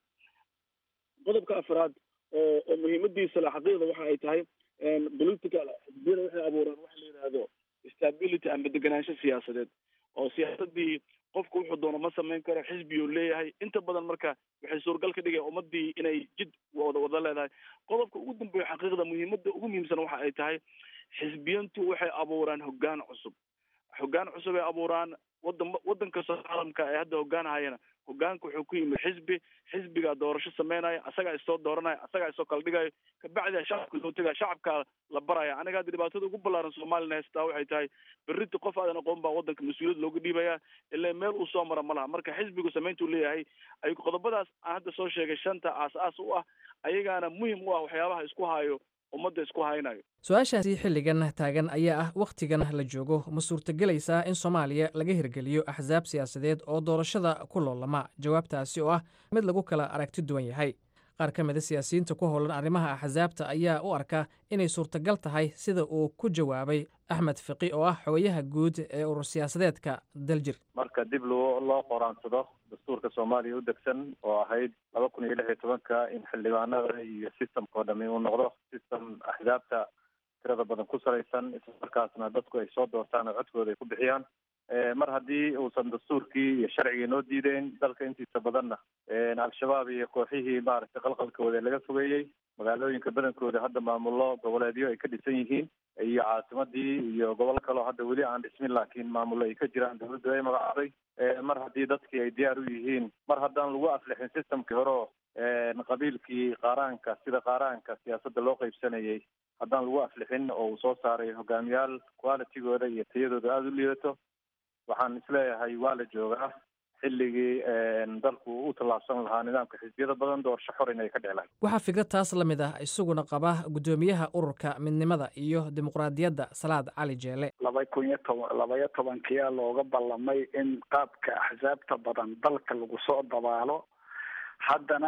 Speaker 15: qodobka afraad oo oo muhiimadiisa le xaqiiqda waxa ay tahay political xisbiyada waxay abuuraan waxa la yidhaahdo stability ama deganaansho siyaasadeed oo siyaasadii qofku wuxuu doono ma samayn karo xisbiyuu leeyahay inta badan marka waxay suuragal ka dhigaya ummadii inay jid wada wada leedahay qodobka ugu dambeeya xaqiiqda muhiimada ugu muhiimsan waxa ay tahay xisbiyantu waxay abuuraan hoggaan cusub hoggaan cusub ay abuuraan wadan wadan kastoo caalamka ay hadda hoggaanhayana hoggaanka wuxuu ku yimid xisbi xisbigaa doorasho sameynaya asagaa isoo dooranaya asagaa isoo kala dhigayo kabacdi shacabka soo tegaya shacabkaa la baraya aniga hadda dhibaatada ugu ballaaran soomaalina haystaa waxay tahay berrita qof aadan aqoon baa wadanka mas-uuliyad looga dhiibaya ilaa meel uu soo mara ma laha marka xisbigu samayntuu leeyahay ay qodobadaas aan hadda soo sheegay shanta aas-aas u ah ayagaana muhim u ah waxyaabaha isku haayo ummadda isku haynayo
Speaker 13: su-aashaasi xilligan taagan ayaa ah wakhtigan la joogo ma suurtagelaysaa in soomaaliya laga hirgeliyo axsaab siyaasadeed oo doorashada ku loolama jawaabtaasi oo ah mid lagu kala aragti duwan yahay qaar ka mida siyaasiyiinta ku howlan arrimaha axsaabta ayaa u arka inay suurtagal tahay sida uu ku jawaabay axmed fiqi oo ah xogayaha guud ee urur siyaasadeedka daljir
Speaker 16: marka dib loo loo qoraansado dastuurka soomaaliya u degsan oo ahayd laba kun iyo lix iyo tobanka in xildhibaanada iyo systemka oo dhami uu noqdo system axsaabta tirada badan ku salaysan islamarkaasna dadku ay soo doortaan oo codkooda ay ku bixiyaan mar haddii uusan dastuurkii iyo sharcigii noo diideyn dalka intiisa badanna al-shabaab iyo kooxihii maaragtay qalqalkooda laga fogeeyey magaalooyinka badankooda hadda maamulo goboleedyo ay ka dhisan yihiin iyo caasimadii iyo gobol kaleo hadda weli aan dhismin laakiin maamulo ay ka jiraan dawladdu ay magacaaday mar haddii dadkii ay diyaar u yihiin mar haddaan lagu aflixin systemkii hore oo qabiilkii qaaraanka sida qaaraanka siyaasadda loo qaybsanayay haddaan lagu aflixin oo uu soo saaray hogaamiyaal qualitygooda iyo tayadooda aada u liidato waxaan isleeyahay waa la joogaa xilligii dalku u tallaabsan lahaa nidaamka xisbiyada badan doorasho xor inay ka dhici lahayd
Speaker 13: waxaa fikrad taas la mid ah isaguna qaba guddoomiyaha ururka midnimada iyo dimuqraadiyadda salaad cali jeele
Speaker 17: laba kun iyo toban labaiyo tobankiyaa looga ballamay in qaabka axsaabta badan dalka lagu soo dabaalo haddana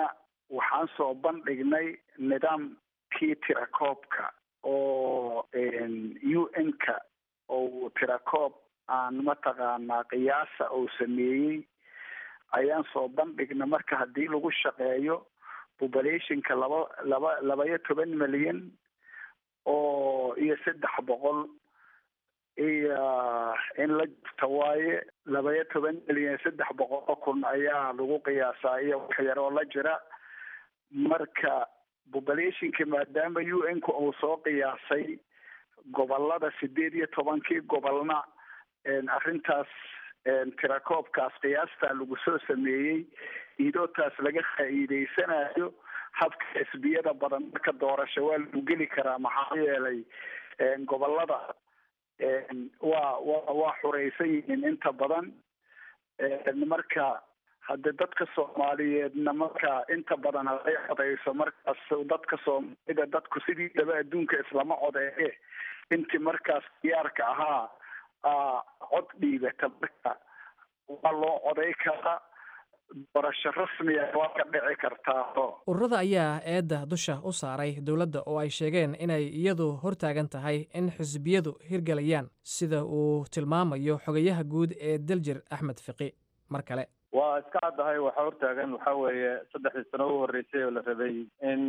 Speaker 17: waxaan soo bandhignay nidaamkii tirakoobka oo u n-ka oo tirakoob aan mataqaanaa qiyaasa uu sameeyey ayaan soo bandhigna marka haddii lagu shaqeeyo populationka laba laba labaiyo toban milyan oo iyo saddex boqol iyo in la jirta waaye labaiyo toban milyan saddex boqol kun ayaa lagu qiyaasaa iyo wax yar oo la jira marka populationka maadaama u n-ka uu soo qiyaasay gobolada sideed iyo tobankii gobolna arrintaas tirakoobkaas qiyaastaa lagu soo sameeyey idootaas laga faa'iideysanayo habka xisbiyada badan marka doorasho waa lagu geli karaa maxaa yeelay gobolada waa wa waa xuraysan yihiin inta badan marka hadde dadka soomaaliyeedna marka inta badan haday codeyso markaas dadka soomaalida dadku sidiidaba adduunka islama codeeye intii markaas diyaarka ahaa cod dhiibata marka waa loo coday karaa doorasho rasmiya waa ka dhici kartaa
Speaker 13: ururada ayaa eedda dusha u saaray dowladda oo ay sheegeen inay iyadu hortaagan tahay in xisbiyadu hirgelayaan sida uu tilmaamayo xogayaha guud ee daljir axmed fiqi mar kale
Speaker 16: waa iska caddahay waxaa hortaagan waxaa weeye saddexdii sano u horreysay oo la rabay in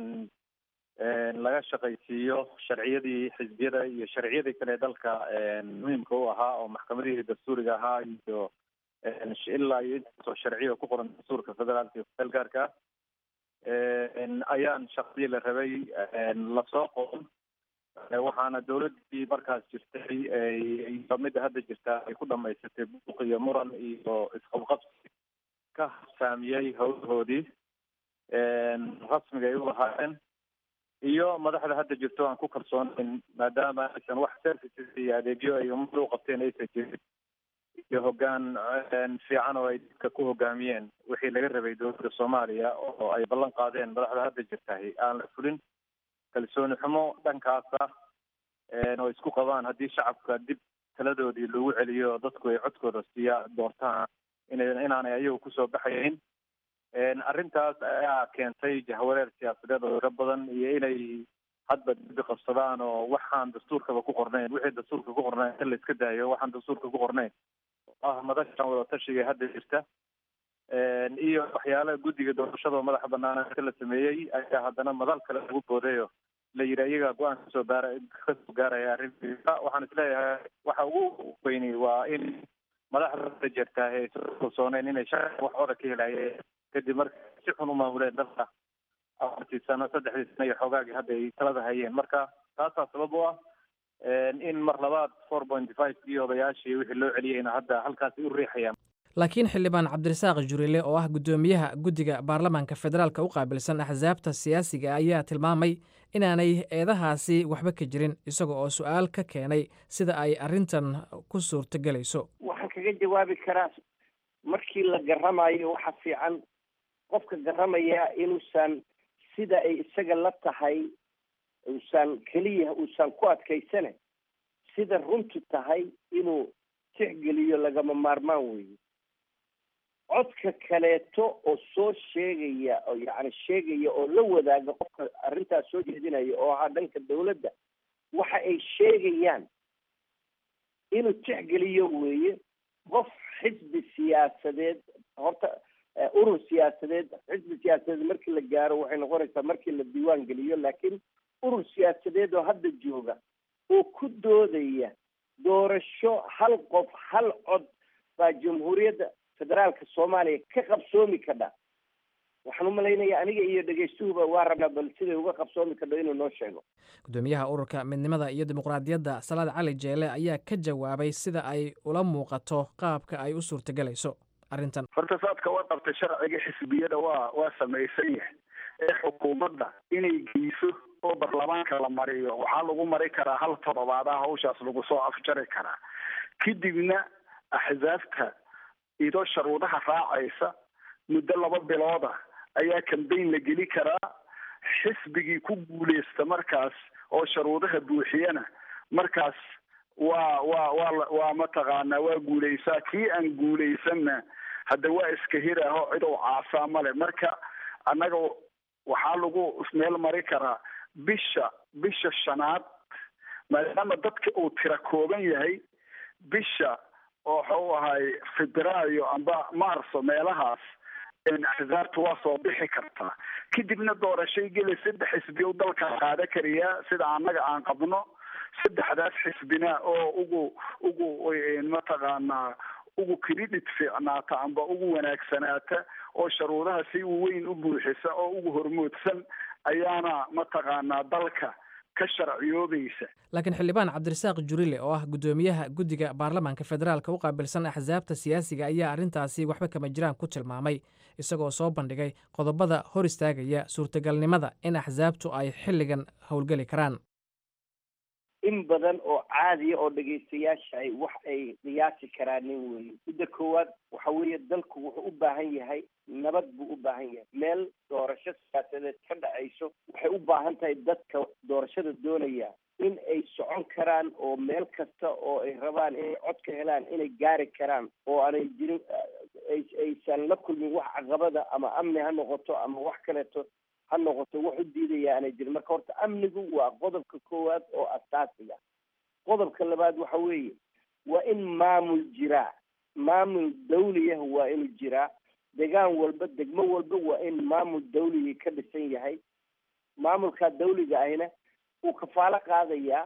Speaker 16: laga shaqaysiiyo sharciyadii xisbiyada iyo sharciyadii kale ee dalka muhiimka u ahaa oo maxkamadihii dastuuriga ahaa iyo ilaa iyo intaasoo sharciya ku qoran dastuurka federaalka iyo feelgaarka ayaan shaqadii la rabay lasoo qoon waxaana dowladdii markaas jirtay iyo midda hadda jirta ay ku dhamaysatay buuq iyo muran iyo isqabqabsi ka saamiyey howlahoodii rasmiga ay u lahaayeen iyo madaxda hadda jirto aan ku kalsoonayn maadaama aysan wax services iyo adeegyo ay ummadda u qabteen aysan jirin iyo hoggaan fiican oo ay dadka ku hogaamiyeen wixii laga rabay dowladda soomaaliya oo ay ballan qaadeen madaxda hadda jirtahay aan la fulin kalsooni xumo dhankaasa oo isku qabaan haddii shacabka dib taladoodii lagu celiyo oo dadku ay codkooda siiya doortaan ina inaanay ayagu kusoo baxayn arrintaas ayaa keentay jahwareer siyaasadeed oo tiro badan iyo inay hadba dibi qabsadaan oo waxaan dastuurkaba ku qornayn wixii dastuurka ku qornayn in la iska daayo waxaan dastuurka ku qornayn ah madashan wadatashiga hadda jirta iyo waxyaalaha guddiga doorashada oo madaxa banaana inta la sameeyey ayaa haddana madal kale lagu boodayo la yidhi ayagaa go-aan kasoo baara kasoo gaaraya arrinta waxaan isleeyahay waxa ugu weyni waa in madaxda hadda jirta ay soo kalsooneen inay shaqo wax oda ka helayeen kadib marka si xun u maamuleen dalka afartii sano saddexdii sano iyo xoogaagii hadda ay talada hayeen marka taasaa sabab u ah in mar labaad four point five iyo odayaashii wixii loo celiyeyna hadda halkaasi u riixayaan
Speaker 13: laakiin xildhibaan cabdirasaaq jurile oo ah guddoomiyaha guddiga baarlamaanka federaalka u qaabilsan axsaabta siyaasiga ayaa tilmaamay inaanay eedahaasi waxba ka jirin isaga oo su-aal ka keenay sida ay arrintan ku suurtogelayso
Speaker 18: waxaan kaga jawaabi karaa markii la garamayo waxa fiican qofka garamaya inuusan sida ay isaga la tahay uusan keliya uusan ku adkaysane sida runtu tahay inuu tixgeliyo lagama maarmaan weeye codka kaleeto oo soo sheegaya oo yacni sheegaya oo la wadaaga qofka arrintaas soo jeedinaya oo ahaa dhanka dawladda waxa ay sheegayaan inuu tixgeliyo weeye qof xisbi siyaasadeed horta urur siyaasadeed xisbi siyaasadeed markii la gaaro waxay noqonaysaa markii la diiwaan geliyo laakiin urur siyaasadeed oo hadda jooga oo ku doodaya doorasho hal qof hal cod baa jamhuuriyadda federaalka soomaaliya ka qabsoomi kadha waxaan u malaynayaa aniga iyo dhegeystuhuba waa rabnaa bal siday uga qabsoomi kadho inuu noo sheego
Speaker 13: gudoomiyaha ururka midnimada iyo dimuqraadiyadda salaad cali jeele ayaa ka jawaabay sida ay ula muuqato qaabka ay u suurtagelayso arrintan
Speaker 17: horta saadka waa qabtay sharciga xisbiyada waa waa samaysan yahay ee xukuumadda inay geyso oo baarlamaanka la mariyo waxaa lagu mari karaa hal toddobaadaha hawshaas lagu soo afjari karaa kadibna axsaabta idoo sharuudaha raacaysa muddo laba bilooda ayaa cambayn la geli karaa xisbigii ku guuleysta markaas oo sharuudaha buuxiyana markaas waa waa waa waa mataqaanaa waa guuleysaa kii aan guuleysanna hadda waa iska hiraaho cid ou caasaa male marka annaga waxaa lagu meel mari karaa bisha bisha shanaad maadaama dadka uu tira kooban yahay bisha oo waxau ahay febraayo amba marso meelahaas axsaabta waa soo bixi kartaa kadibna doorashay geli saddex xisbi u dalka qaada kariyaa sida annaga aan qabno saddexdaas xisbina oo ugu ugu mataqaanaa ugu credit fiicnaata amba ugu wanaagsanaata oo sharuudaha si weyn u buuxisa oo ugu hormoodsan ayaana mataqaanaa dalka ka sharciyoobaysa
Speaker 13: laakiin xildhibaan cabdirasaaq jurile oo ah guddoomiyaha guddiga baarlamaanka federaalka u qaabilsan axsaabta siyaasiga ayaa arrintaasi waxba kama jiraan ku tilmaamay isagoo soo bandhigay qodobada hor istaagaya suurtagalnimada in axsaabtu ay xilligan howlgeli karaan
Speaker 18: in badan oo caadiya oo dhegaystayaasha ay wax ay qiyaasi karaan nin weeye midda koowaad waxa weeye dalku wuxuu u baahan yahay nabad buu u baahan yahay meel doorasho siyaasadeed ka dhacayso waxay u baahan tahay dadka doorashada doonaya in ay socon karaan oo meel kasta oo ay rabaan inay cod ka helaan inay gaari karaan oo aanay jirin aysan la kulmin wax caqabada ama amni ha noqoto ama wax kaleeto ha noqoto wax u diidaya aanay jirin marka horta amnigu waa qodobka koowaad oo asaasiga qodobka labaad waxa weeye waa in maamul jiraa maamul dawliyah waa inuu jiraa degaan walba degmo walba waa in maamul dawligii ka dhisan yahay maamulkaa dawliga ahina uu kafaalo qaadayaa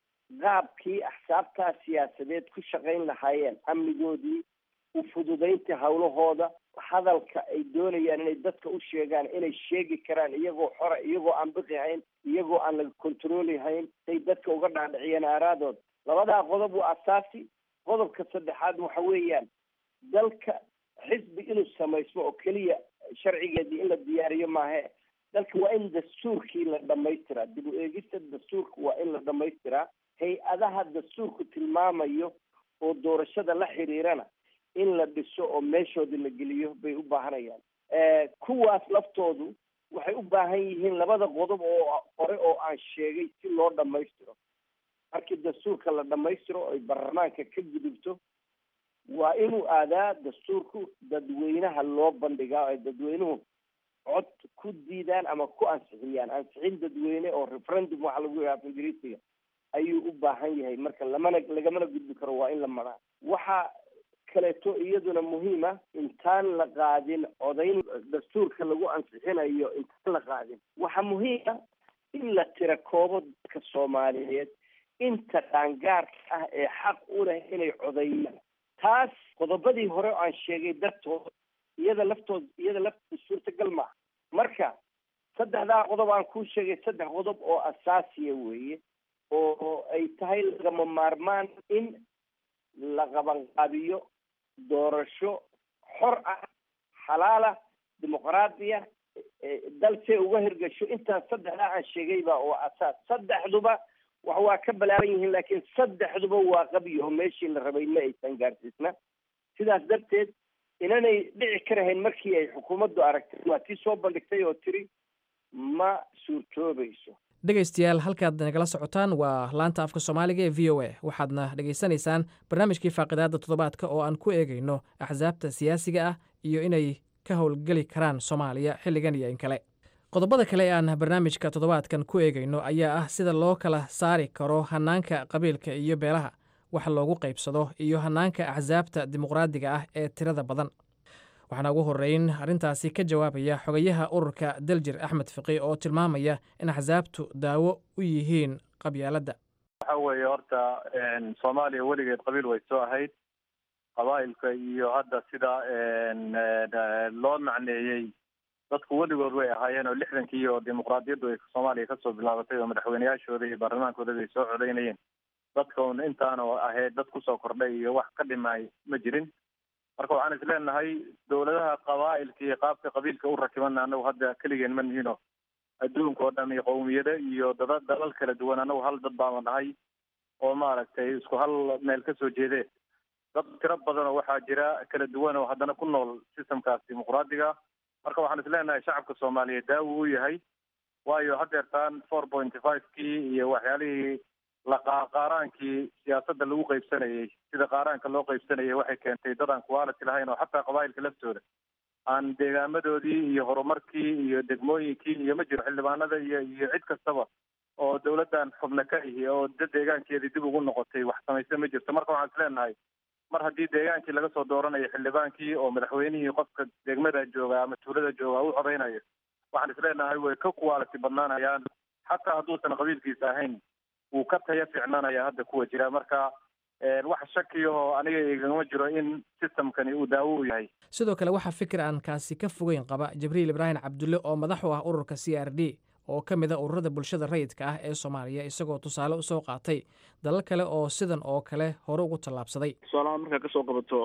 Speaker 18: qaabkii axsaabtaa siyaasadeed ku shaqayn lahaayeen amnigoodii u fududaynta hawlahooda hadalka ay doonayaan inay dadka u sheegaan inay sheegi karaan iyagoo xora iyagoo aan biqi hayn iyagoo aan laga controli hayn say dadka uga dhaadhiciyeen aaraadooda labadaa qodob waa asaasi qodobka saddexaad waxa weeyaan dalka xisbi inuu samaysmo oo keliya sharcigeedii in la diyaariyo maahe dalka waa in dastuurkii la dhamaystiraa dib u eegista dastuurka waa in la dhamaystiraa hay-adaha dastuurku tilmaamayo oo doorashada la xiriirana in la dhiso oo meeshoodii la geliyo bay u baahanayaan kuwaas laftoodu waxay u baahan yihiin labada qodob oo hore oo aan sheegay si loo dhammaystiro markii dastuurka la dhammaystiro ay baarlamaanka ka gudubto waa inuu aadaa dastuurku dadweynaha loo bandhigaa ay dadweynuhu cod ku diidaan ama ku ansixiyaan ansixin dadweyne oo referendum waxa lagu yahaa ingiriisiga ayuu u baahan yahay marka lamana lagamana gudbi karo waa in la maraa waxa kaleeto iyaduna muhiima intaan la qaadin codayn dastuurka lagu ansixinayo intaan la qaadin waxaa muhiima in la tira koobo dadka soomaaliyeed inta qaangaarka ah ee xaq u leh inay codeeyaan taas qodobadii hore oo aan sheegay dartood iyada laftood iyada laftooda suurtagal maaha marka saddexdaa qodob aan kuu sheegay saddex qodob oo asaasiya weeye oo ay tahay lagama maarmaan in la qabanqaabiyo doorasho xor ah xalaala dimuqraadiya dal see uga hirgasho intaas saddexdaa aan sheegayba oo asaas saddexduba wax waa ka balaaran yihiin laakiin saddexduba waa qabiyo meeshii la rabay ma aysan gaarsiisna sidaas darteed inanay dhici karahayn markii ay xukuumaddu aragtay waa tii soo bandhigtay oo tiri ma suurtoobayso
Speaker 13: dhegaystayaal halkaad nagala socotaan waa laanta afka soomaaliga ee v o a waxaadna dhegaysanaysaan barnaamijkii faaqidaadda toddobaadka oo aan ku eegayno axsaabta siyaasiga ah iyo inay ka howlgeli karaan soomaaliya xilligan iyo in kale qodobada kale ee aan barnaamijka toddobaadkan ku eegayno ayaa ah sida loo kala saari karo hannaanka qabiilka iyo beelaha wax loogu qaybsado iyo hannaanka axsaabta dimuqraadiga ah ee tirada badan waxaana ugu horreyn arrintaasi ka jawaabaya xogayaha ururka daljir axmed fiqi oo tilmaamaya in axsaabtu daawo u yihiin qabyaaladda
Speaker 16: waxa weeye horta soomaaliya weligeed qabiil way soo ahayd qabaa'ilka iyo hadda sida loo macneeyey dadku weligood way ahaayeen oo lixdankii iyo dimuqraadiyaddu ay soomaaliya kasoo bilaabatay oo madaxweyneyaashooda iyo baarlamaankooda bay soo codeynayeen dadka un intaana ahayd dad kusoo kordhay iyo wax ka dhimay ma jirin marka waxaan is leenahay dowladaha qabaa'ilka iyo qaabka qabiilka u rakibana anagu hadda keligeen ma nihino adduunka oo dham iyo qowmiyada iyo dada dalal kala duwan anagu hal dad baama nahay oo maaragtay isku hal meel kasoo jeede dad tiro badan oo waxaa jira kala duwan oo haddana ku nool systemkaas dimuqraadiga marka waxaan is leenahay shacabka soomaaliyeed daawo u yahay waayo hadeertaan four pointy five kii iyo waxyaalihii laqaaraankii siyaasadda lagu qaybsanayay sida qaaraanka loo qaybsanayay waxay keentay dad aan quality lahayn oo xataa qabaa'ilka laftooda aan deegaamadoodii iyo horumarkii iyo degmooyinkii iyo ma jiro xildhibaanada iyo iyo cid kastaba oo dawladdan xubno ka ihi oo dad deegaankeedii dib ugu noqotay wax samayse ma jirto marka waxaan is leenahay mar haddii deegaankii laga soo dooranayo xildhibaankii oo madaxweynihii qofka degmada jooga ama tuulada jooga u codaynayo waxaan is leenahay way ka quality badnaanayaan xataa hadduusan qabiilkiisa ahayn wuu ka taya fiicnaanaya hadda kuwa jira marka wax shakiyaho aniga igama jiro in systemkani uu daawo u yahay
Speaker 13: sidoo kale waxaa fikir aan kaasi ka fogeyn qaba jibriil ibraahim cabdulle oo madax u ah ururka c r d oo ka mid a ururada bulshada rayidka ah ee soomaaliya isagoo tusaale usoo qaatay dalal kale oo sidan oo kale hore ugu tallaabsaday
Speaker 15: tusaalahaan markaa kasoo qabato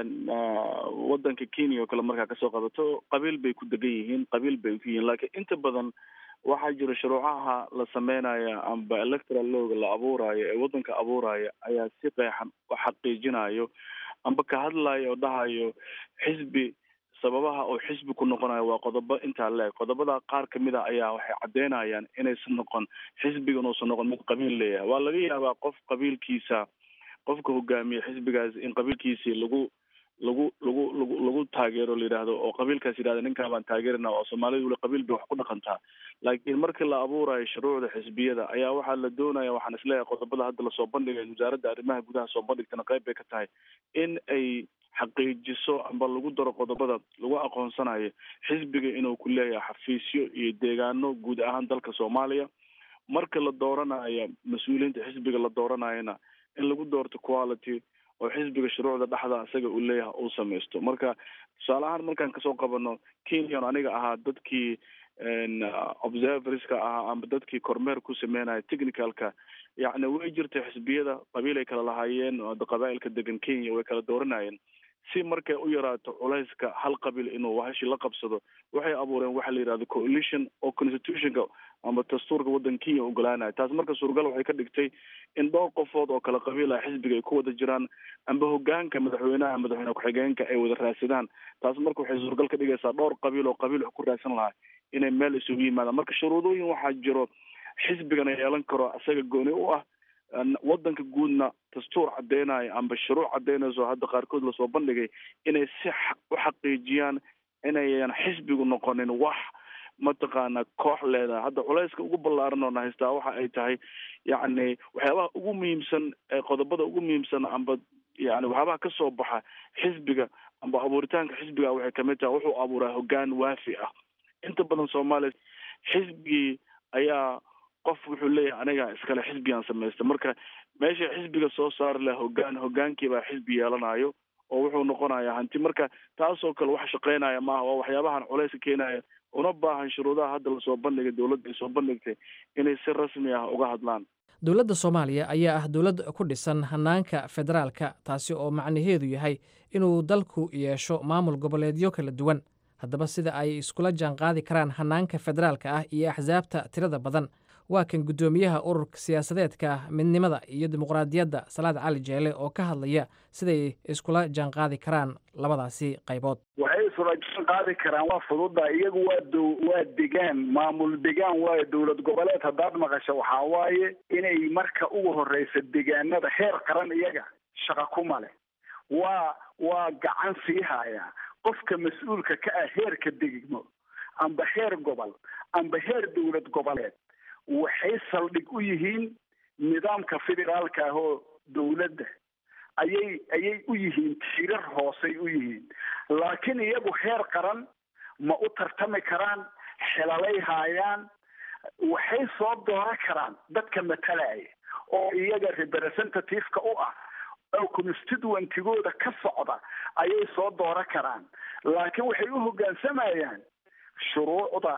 Speaker 15: wadanka kenya oo kale markaa kasoo qabato qabiil bay ku degan yihiin qabiil bay ku yihiin laakiin inta badan waxaa jira shuruucaha la sameynaya amba electoral looga la abuurayo ee wadanka abuuraya ayaa si qeexan u xaqiijinayo amba ka hadlayo oo dhahayo xisbi sababaha oo xisbi ku noqonayo waa qodobo intaa leeg qodobada qaar kamid a ayaa waxay caddeynayaan inaysan noqon xisbigan uusan noqon mid qabiil leeyahay waa laga yaabaa qof qabiilkiisa qofka hogaamiya xisbigaas in qabiilkiisii lagu lagu lagu lagu lagu taageero la yidhaahdo oo qabiilkaas yidhahda ninkaa baan taageerina oo soomaalidu weli qabiil bay wax ku dhaqantaa laakiin markii la abuurayo shuruucda xisbiyada ayaa waxaa la doonaya waxaan isleeyahay qodobada hadda lasoo bandhigay wasaaradda arrimaha gudaha soo bandhigtana qayb bay ka tahay in ay xaqiijiso amba lagu daro qodobada lagu aqoonsanayo xisbiga inuu ku leeyahay xafiisyo iyo deegaano guud ahaan dalka soomaaliya marka la dooranayo mas-uuliyiinta xisbiga la dooranayona in lagu doorto quality oo xisbiga shuruucda dhexda isaga uu leeyahay uu samaysto marka tusaale ahaan markaan kasoo qabano kenyan aniga ahaa dadkii observerska ahaa amba dadkii kormeer ku sameynaya technicalka yacni way jirtay xisbiyada qabiil ay kala lahaayeen qabaa'ilka degan kenya way kala dooranayeen si markay u yaraato culayska hal qabiil inuu wahashi la qabsado waxay abuureen waxa la yidhahdo coalition oo constitutionka amba dastuurka waddanka kenya ogolaanaya taas marka suuragal waxay ka dhigtay in dhowr qofood oo kala qabiil ah xisbiga ay ku wada jiraan amba hogaanka madaxweynaha madaxweyne ku-xigeenka ay wada raadsadaan taas marka waxay suuragal ka dhigaysaa dhowr qabiil oo qabiil wax ku raadsan lahaa inay meel isugu yimaadaan marka shuruudooyin waxaa jiro xisbigana yeelan karo isaga gooni u ah wadanka guudna dastuur cadeynayo amba shuruuc cadeynayso hadda qaarkood lasoo bandhigay inay si u xaqiijiyaan inayan xisbigu noqonin wax mataqaana koox leedahay hadda culayska ugu ballaaran oona haystaa waxa ay tahay yacni waxyaabaha ugu muhiimsan ee qodobada ugu muhiimsan amba yani waxyaabaha kasoo baxa xisbiga amba abuuritaanka xisbiga waxay kamid tahay wuxuu abuuraa hogaan waafi ah inta badan soomaaliya xisbigii ayaa qof wuxuu leeyahay aniga iskale xisbigaan samaysta marka meesha xisbiga soo saari laha hogaan hogaankii baa xisbi yeelanayo oo wuxuu noqonayaa hanti marka taasoo kale wax shaqeynaya maaha waa waxyaabahan culayska keenaya una baahan shuruudaha hadda lasoo bandhigay dowladda ay soo bandhigtay inay si rasmi ah uga hadlaan
Speaker 13: dowladda soomaaliya ayaa ah dowlad ku dhisan hanaanka federaalka taasi oo macnaheedu yahay inuu dalku yeesho maamul goboleedyo kala duwan haddaba sida ay iskula jaanqaadi karaan hanaanka federaalka ah iyo axsaabta tirada badan waa kan guddoomiyaha ururka siyaasadeedka midnimada iyo dimuqraadiyadda salaad cali jeele oo ka hadlaya siday iskula jaanqaadi karaan labadaasi qaybood
Speaker 17: waxay isula jaan qaadi karaan waa fududa iyagu waa dow waa degaan maamul degaan waayo dowlad goboleed haddaad maqasho waxaa waaye inay marka ugu horeysa degaanada heer qaran iyaga shaqa kuma leh waa waa gacan sii haya qofka mas-uulka ka ah heerka degmo amba heer gobol amba heer dowlad goboleed waxay saldhig u yihiin nidaamka federaalka ah oo dowladda ayay ayay u yihiin tiirar hoosay u yihiin laakiin iyagu heer qaran ma u tartami karaan xelalay haayaan waxay soo dooran karaan dadka matalaya oo iyaga representative-ka u ah oo constituentigooda ka socda ayay soo dooran karaan laakiin waxay u hoggaansamayaan shuruucda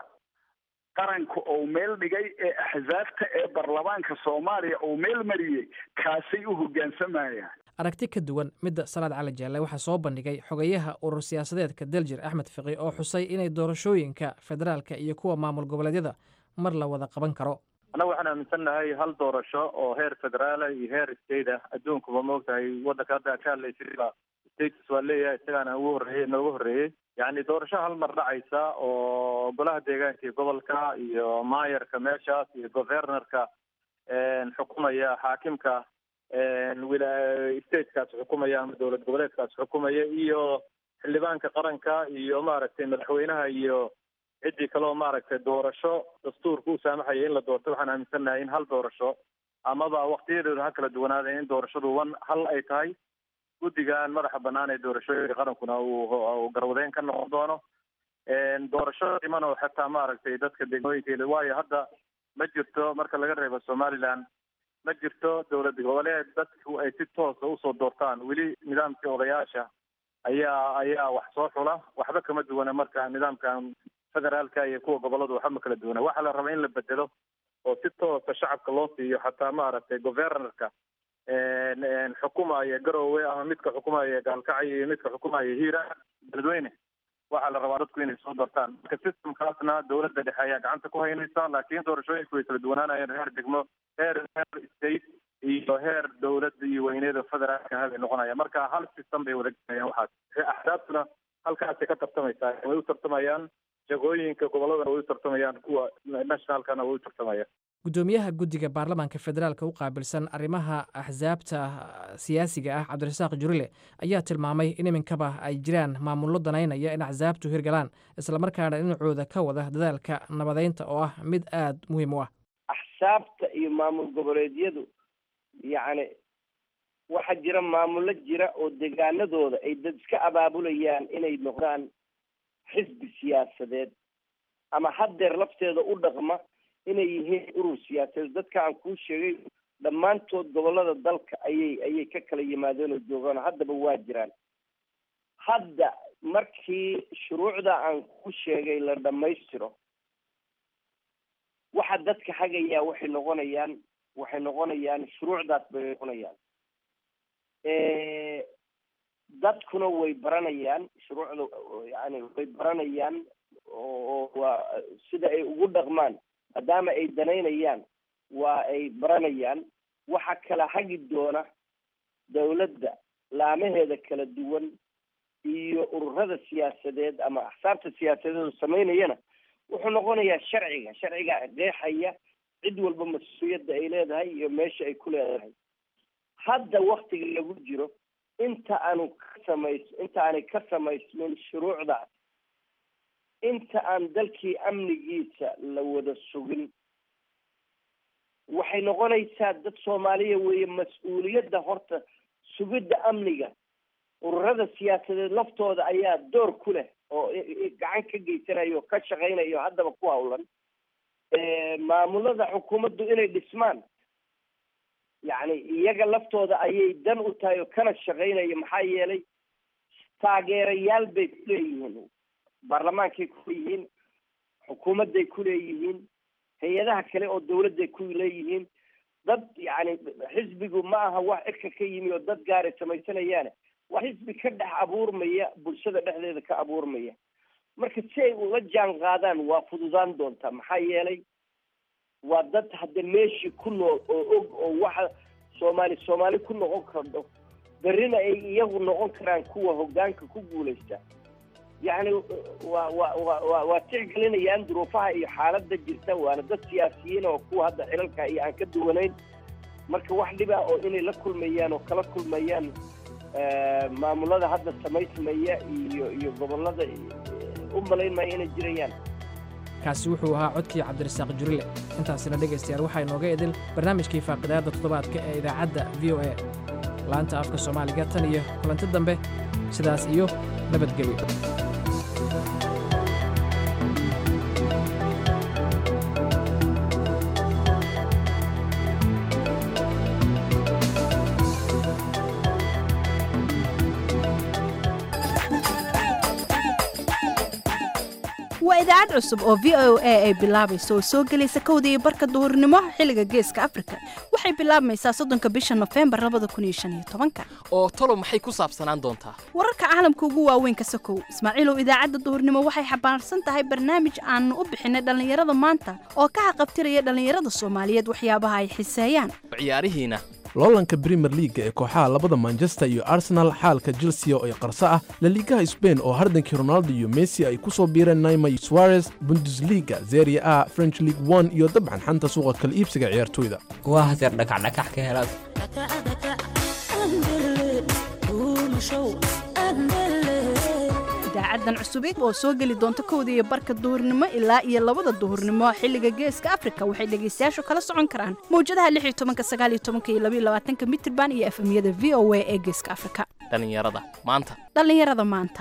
Speaker 17: qaranka uu meel dhigay ee axsaabta ee baarlamaanka soomaaliya uu meel mariyey kaasay u hoggaansamayaan
Speaker 13: aragti ka duwan midda salaad cali jaalle waxaa soo bandhigay xogayaha urur siyaasadeedka daljir axmed fiqi oo xusay inay doorashooyinka federaalka iyo kuwa maamul goboleedyada mar la wada qaban karo
Speaker 16: annaga waxaan aaminsannahay hal doorasho oo heer federaala iyo heer state ah adduunkuba maogtahay waddanka hadda ka hadlaysa states waa leeyahay isagaana ugu horreeyey noogu horreeyey yacni doorasho hal mar dhacaysa oo golaha deegaanka iyo gobolka iyo maayarka meeshaas iyo governorka xukumaya xaakimka statekaas xukumaya ama dowlad goboleedkaas xukumaya iyo xildhibaanka qaranka iyo maaragtay madaxweynaha iyo ciddii kaleoo maaragtay doorasho dastuurka u saamaxaya in la doorto waxaan aaminsannahay in hal doorasho amaba waktiyadeedu ha kala duwanaada in doorashadu wan hal ay tahay guddigan madaxa bannaan ee doorashooyinka qarankuna uu garwadeyn ka noqon doono doorasho dhiman oo xataa maaragtay dadka degmooyinka waayo hadda ma jirto marka laga reebo somaliland ma jirto dowlad goboleed dadku ay si toosa usoo doortaan weli nidaamkii odayaasha ayaa ayaa wax soo xula waxba kama duwana marka nidaamkan federaalka iyo kuwa goboladu waxba ma kala duwana waxaa la rabaa in la bedelo oo si toosa shacabka loo siiyo xataa maaragtay governorka xukumaya garowe ama midka xukumaya gaalkacyo iyo midka xukumaya hiira beledweyne waxaa la rabaa dadku inay soo doortaan marka systemkaasna dowladda dhexe ayaa gacanta ku haynaysa laakiin doorashooyinku way kala duwanaanayeen heer degmo heer heer state iyo heer dowladda iyo weyneeda federaalka habay noqonaya marka hal system bay wada galayaan waxaas axsaabtuna halkaasay ka tartamaysaa way u tartamayaan jagooyinka gobolladana way u tartamayaan kuwa nationalkana way u tartamayaan
Speaker 13: guddoomiyaha guddiga baarlamaanka federaalka u qaabilsan arrimaha axsaabta siyaasiga ah cabdirasaaq jurile ayaa tilmaamay in iminkaba ay jiraan maamullo danaynaya in axsaabtu hirgalaan islamarkaana dhinacooda ka wada dadaalka nabadeynta oo ah mid aada muhiim u ah
Speaker 18: axsaabta iyo maamul goboleedyadu yacni waxaa jira maamullo jira oo degaanadooda ay dad iska abaabulayaan inay noqdaan xisbi siyaasadeed ama haddeer lafteeda u dhaqma inay yihiin urur siyaasadeed dadka aan kuu sheegay dhammaantood gobollada dalka ayay ayay ka kala yimaadeen oo joogaan haddaba waa jiraan hadda markii shuruucda aan ku sheegay la dhammaystiro waxa dadka hagayaa waxay noqonayaan waxay noqonayaan shuruucdaas bay noqonayaan dadkuna way baranayaan shuruucda yani way baranayaan oo waa sida ay ugu dhaqmaan maadaama ay danaynayaan waa ay baranayaan waxa kala hagi doona dawladda laamaheeda kala duwan iyo ururada siyaasadeed ama axsaabta siyaasadeed oo samaynayana wuxuu noqonayaa sharciga sharciga qeexaya cid walba mas-uuliyadda ay leedahay iyo meesha ay ku leedahay hadda waktiga lagu jiro inta aanu ka samays inta aanay ka samaysmin shuruucdaas inta aan dalkii amnigiisa la wada sugin waxay noqonaysaa dad soomaaliya weeye mas-uuliyadda horta sugidda amniga ururada siyaasadeed laftooda ayaa door ku leh oo gacan ka geysanaya oo ka shaqaynaya oo haddaba ku hawlan maamulada xukuumaddu inay dhismaan yacni iyaga laftooda ayay dan u tahay oo kana shaqaynaya maxaa yeelay taageerayaal bay ku leeyihiin baarlamaankay ku leeyihiin xukuumadday ku leeyihiin hay-adaha kale oo dawladday ku leeyihiin dad yacni xisbigu ma aha wax cirka ka yimi oo dad gaaray samaysanayaane waa xisbi ka dhex abuurmaya bulshada dhexdeeda ka abuurmaya marka si ay ula jaan qaadaan waa fududaan doontaa maxaa yeelay waa dad hadda meeshii ku nool oo og oo waxa soomaali soomaali ku noqon kardo berrina ay iyagu noqon karaan kuwa hoggaanka ku guulaysta yacni waa wa wa wa waa tixgelinayaan duruufaha iyo xaaladda jirta waana dad siyaasiyiin oo kuwa hadda xilalka iyo aan ka duwanayn marka wax dhiba oo inay la kulmayaan oo kala kulmayaan maamulada hadda samaysmaya iyo iyo gobollada u malayn maya inay jirayaan
Speaker 13: kaasi wuxuu ahaa codkii cabdirasaaq jurile intaasina dhegaystayaal waxaa inooga idil barnaamijkii faaqidaadda toddobaadka ee idaacadda v o a laanta afka soomaaliga tan iyo kulanti dambe sidaas iyo nabadgelyo
Speaker 8: waa idaacad cusub oo v o a ay bilaabayso oo soo gelaysa kowda iyo barka duhurnimo xilliga geeska afrika waxay bilaabmaysaa soddonka bisha nofembar labada kun iyo shan iyo tobanka
Speaker 2: oo talo maxay ku saabsanaan doontaa
Speaker 8: wararka caalamka ugu waaweyn ka sokow ismaaciilow idaacadda duhurnimo waxay xambaarsan tahay barnaamij aanu u bixinay dhallinyarada maanta oo ka xaqabtiraya dhallinyarada soomaaliyeed waxyaabaha ay xiseeyaan
Speaker 2: ciyaarihiina
Speaker 7: loolanka brimer liaga ee kooxaha labada manchester iyo arsenal xaalka chelsea oo ay qarso ah laliigaha sbain oo hardankii ronaldo iyo messi ay ku soo biireen naima suarez bundesliga zeria a french league one iyo dabcan xanta suuqa kala iibsiga ciyaartoyda
Speaker 9: kuwa haseer dhakacdhakax ka helaad
Speaker 8: idaacadan cusubeed oo soo geli doonta kowda iyo barka duhurnimo ilaa iyo labada duhurnimo xilliga geeska afrika waxay dhegaystayaashu kala socon karaan mawjadaha lix iyo tobanka sagaal iyo tobanka iyo labaiyo labaatanka mitirban iyo efemyada v o a ee geeska afrika
Speaker 2: dhallinyarada maanta
Speaker 8: dhallinyarada maanta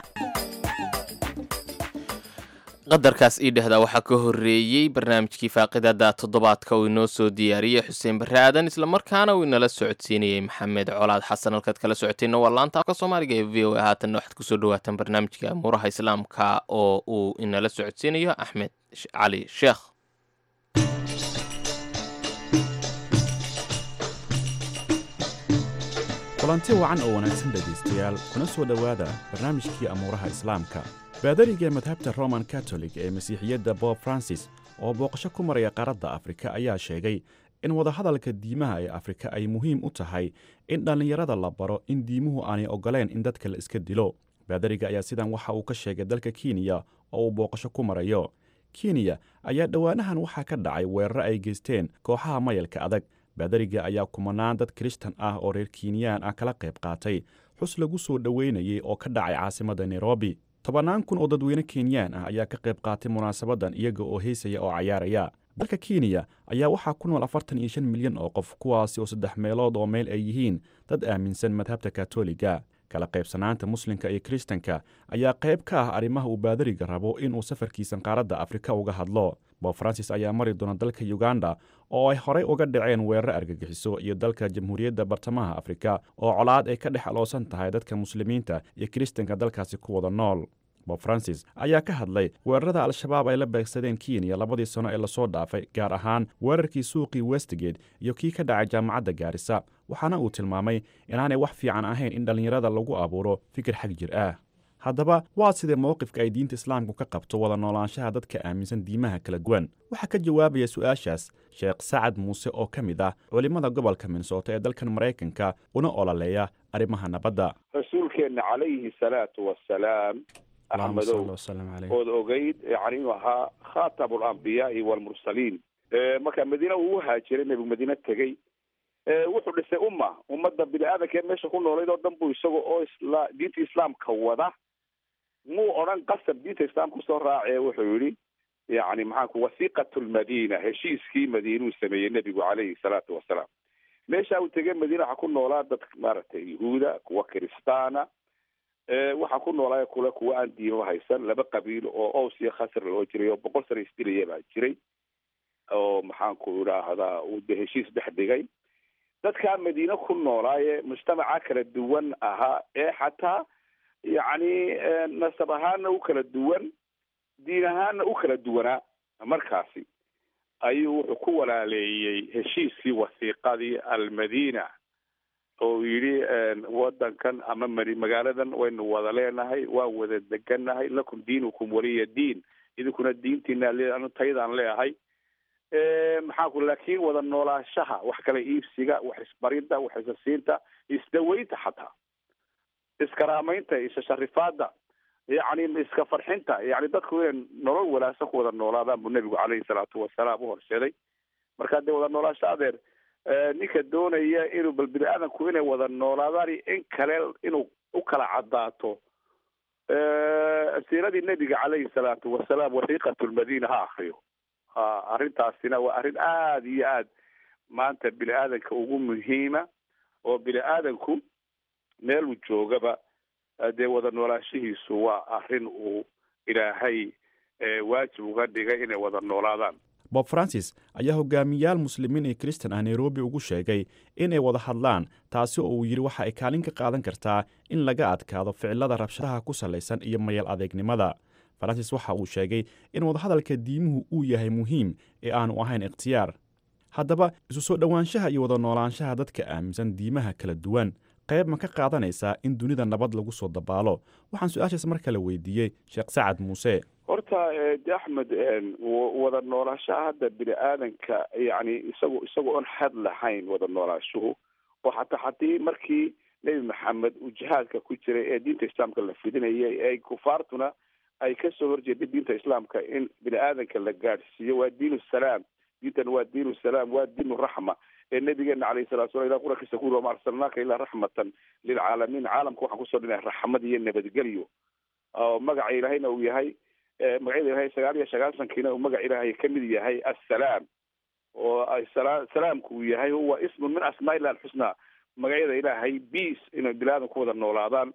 Speaker 2: qadarkaas ii dhehdaa waxaa ka horreeyey barnaamijkii faaqidada toddobaadka uu inoo soo diyaariyey xuseen barre aadan islamarkaana uu inala socodsiinayey maxamed colaad xasan halkaad kala socoteenna waa laanta afka soomaaliga ee v o a haatanna waxaad kusoo dhawaataan barnaamijka amuuraha islaamka oo uu inala socodsiinayo axmed cali sheekh
Speaker 10: kulanti wacan oo wanaagsan dhegaystayaal kuna soo dhowaada barnaamijkii amuuraha islaamka baadariga madhabta roman katolig ee masiixiyadda bob francis oo booqasho ku maraya qaaradda afrika ayaa sheegay in wadahadalka diimaha ee afrika ay muhiim u tahay in dhallinyarada la baro in diimuhu aanay oggoleen in dadka la iska dilo baadariga ayaa sidan waxa uu ka sheegay dalka kenya oo uu booqasho ku marayo kenya ayaa dhowaanahan waxaa ka dhacay weeraro ay geysteen kooxaha mayalka adag baadariga ayaa kumanaan dad kirishtan ah oo reer kinyaan ah kala qayb qaatay xus lagu soo dhoweynayay oo ka dhacay caasimadda nairobi tobannaan kun oo dadweyne kenyaan ah ayaa ka qayb qaatay munaasabadan iyaga oo heysaya oo cayaaraya dalka kenya ayaa waxaa ku nool afartan iyo shan milyan oo qof kuwaasi oo saddex meelood oo meel ay yihiin dad aaminsan madhabta katoliga kala qaybsanaanta muslimka iyo kiristanka ayaa qayb ka ah arrimaha uu baadariga rabo inuu safarkiisan qaaradda afrika uga hadlo bob francis ayaa mari doona dalka uganda oo ay horey uga dhaceen weerar argagixiso iyo dalka jamhuuriyadda bartamaha afrika oo colaad ay ka dhex aloosan tahay dadka muslimiinta iyo kiristanka dalkaasi ku wada nool bob francis ayaa ka hadlay weerarada al-shabaab ay la beegsadeen kenya labadii sano ee lasoo dhaafay gaar ahaan weerarkii suuqii westgate iyo kii ka dhacay jaamacadda gaarisa waxaana uu tilmaamay inaanay wax fiican ahayn in dhallinyarada lagu abuuro fikir xag jir ah haddaba waa sidee mowqifka ay diinta islaamku ka qabto wada noolaanshaha dadka aaminsan diimaha kala duwan waxaa ka jawaabaya su-aashaas sheekh sacad muuse oo ka mid ah culimmada gobolka minnesota ee dalkan maraykanka una ololeeya arrimaha nabadda
Speaker 19: rasuulkeenna calayhi salaatu wasalaam axmedow ood ogeyd yani inuu ahaa khatamu alambiyaai walmursaliin marka madiina uu uhaajiray nebigu madiine tegey wuxuu dhisay umma ummadda bini aadanka ee meesha ku noolayd oo dhan buu isaga oo isla diinta islaamka wada muu odhan qasab diinta islaamka usoo raacee wuxuu yihi yani maxaanku wasiqat lmadina heshiiskii madiinuu sameeyey nebigu calayhi salaatu wasalaam meesha uu tegey madiina waxaa ku noolaa dad maaragtay yahuuda kuwa kiristaana waxaa ku noolaa kule kuwa aan diimaba haysan laba qabiil oo ows iyo khasr loo jiray oo boqol sana isdilaya baa jiray oo maxaanku idhaahdaa uu de heshiis dhex dhigay dadkaa madiine ku noolaaye mujtamaca kala duwan ahaa ee xataa yacni nasab ahaana u kala duwan diin ahaana u kala duwanaa markaasi ayuu wuxuu ku walaaleeyey heshiiskii wasiiqadii almadina oo yidhi wadankan ama mari magaaladan waynu wada leenahay waan wada degannahay lakum diinukum waliya diin idinkuna diintiina taydaan leeahay maxaanku laakiin wada noolaashaha wax kala iibsiga wax isbaridda wax isasiinta isdaweynta xataa iskaraamaynta ishasharifaada yacni iska farxinta yani dadku inay nolol wanaagsan ku wada noolaadaan buu nebigu caleyhi salaatu wasalaam u horseeday marka dee wada noolaasho adeer ninka doonaya inuu bal bini aadanku inay wada noolaadaan in kale inuu u kala cadaato siiradii nebiga caleyhi salaatu wasalaam wasiiqat lmadina ha akriyo arrintaasina waa arrin aada iyo aad maanta bini aadanka ugu muhiima oo bini aadanku meeluu joogaba dee wada noolaashihiisu waa arrin uu ilaahay waajib uga dhigay inay wada noolaadaan
Speaker 10: bob francis ayaa hogaamiyaal muslimiin iyo kristan ah nairobi ugu sheegay inay wada hadlaan taasi oo uu yidhi waxa ay kaalin ka qaadan kartaa in laga adkaado ficilada rabshadaha ku salaysan iyo mayal adeegnimada francis waxa uu sheegay in wadahadalka diimuhu uu yahay muhiim ee aanu ahayn ikhtiyaar haddaba isu soo dhowaanshaha iyo wada noolaanshaha dadka aaminsan diimaha kala duwan qayb ma ka qaadanaysaa in dunida nabad lagu soo dabaalo waxaan su-aashaas mar kale weydiiyey sheekh sacad muuse
Speaker 19: horta de axmed wada noolaashaha hadda bini aadanka yani isago isagoo on had lahayn wada noolaashuhu oo xataa haddii markii nebi maxamed uu jihaadka ku jiray ee diinta islaamka la fidinayay ee kufaartuna ay kasoo horjeeday diinta islaamka in bini aadanka la gaadhsiiyo waa diin salaam diintan waa diin salaam waa diin raxma ee nabigeena alayhi salatu salam ila qurakiisa ku yiri wama arsalnaaka ilaa raxmatan lilcaalamiin caalamka waxaan kusoo dhinay raxmad iyo nabadgelyo oo magaca ilaahayna uu yahay magacyada ilahay sagaal iyo sagaasankiina uu magaca ilaahay ka mid yahay assalaam oo ay sala salaamku uu yahay huwa ismun min asmaa illah alxusnaa magacyada ilaahay beace inay bilaadan ku wada noolaadaan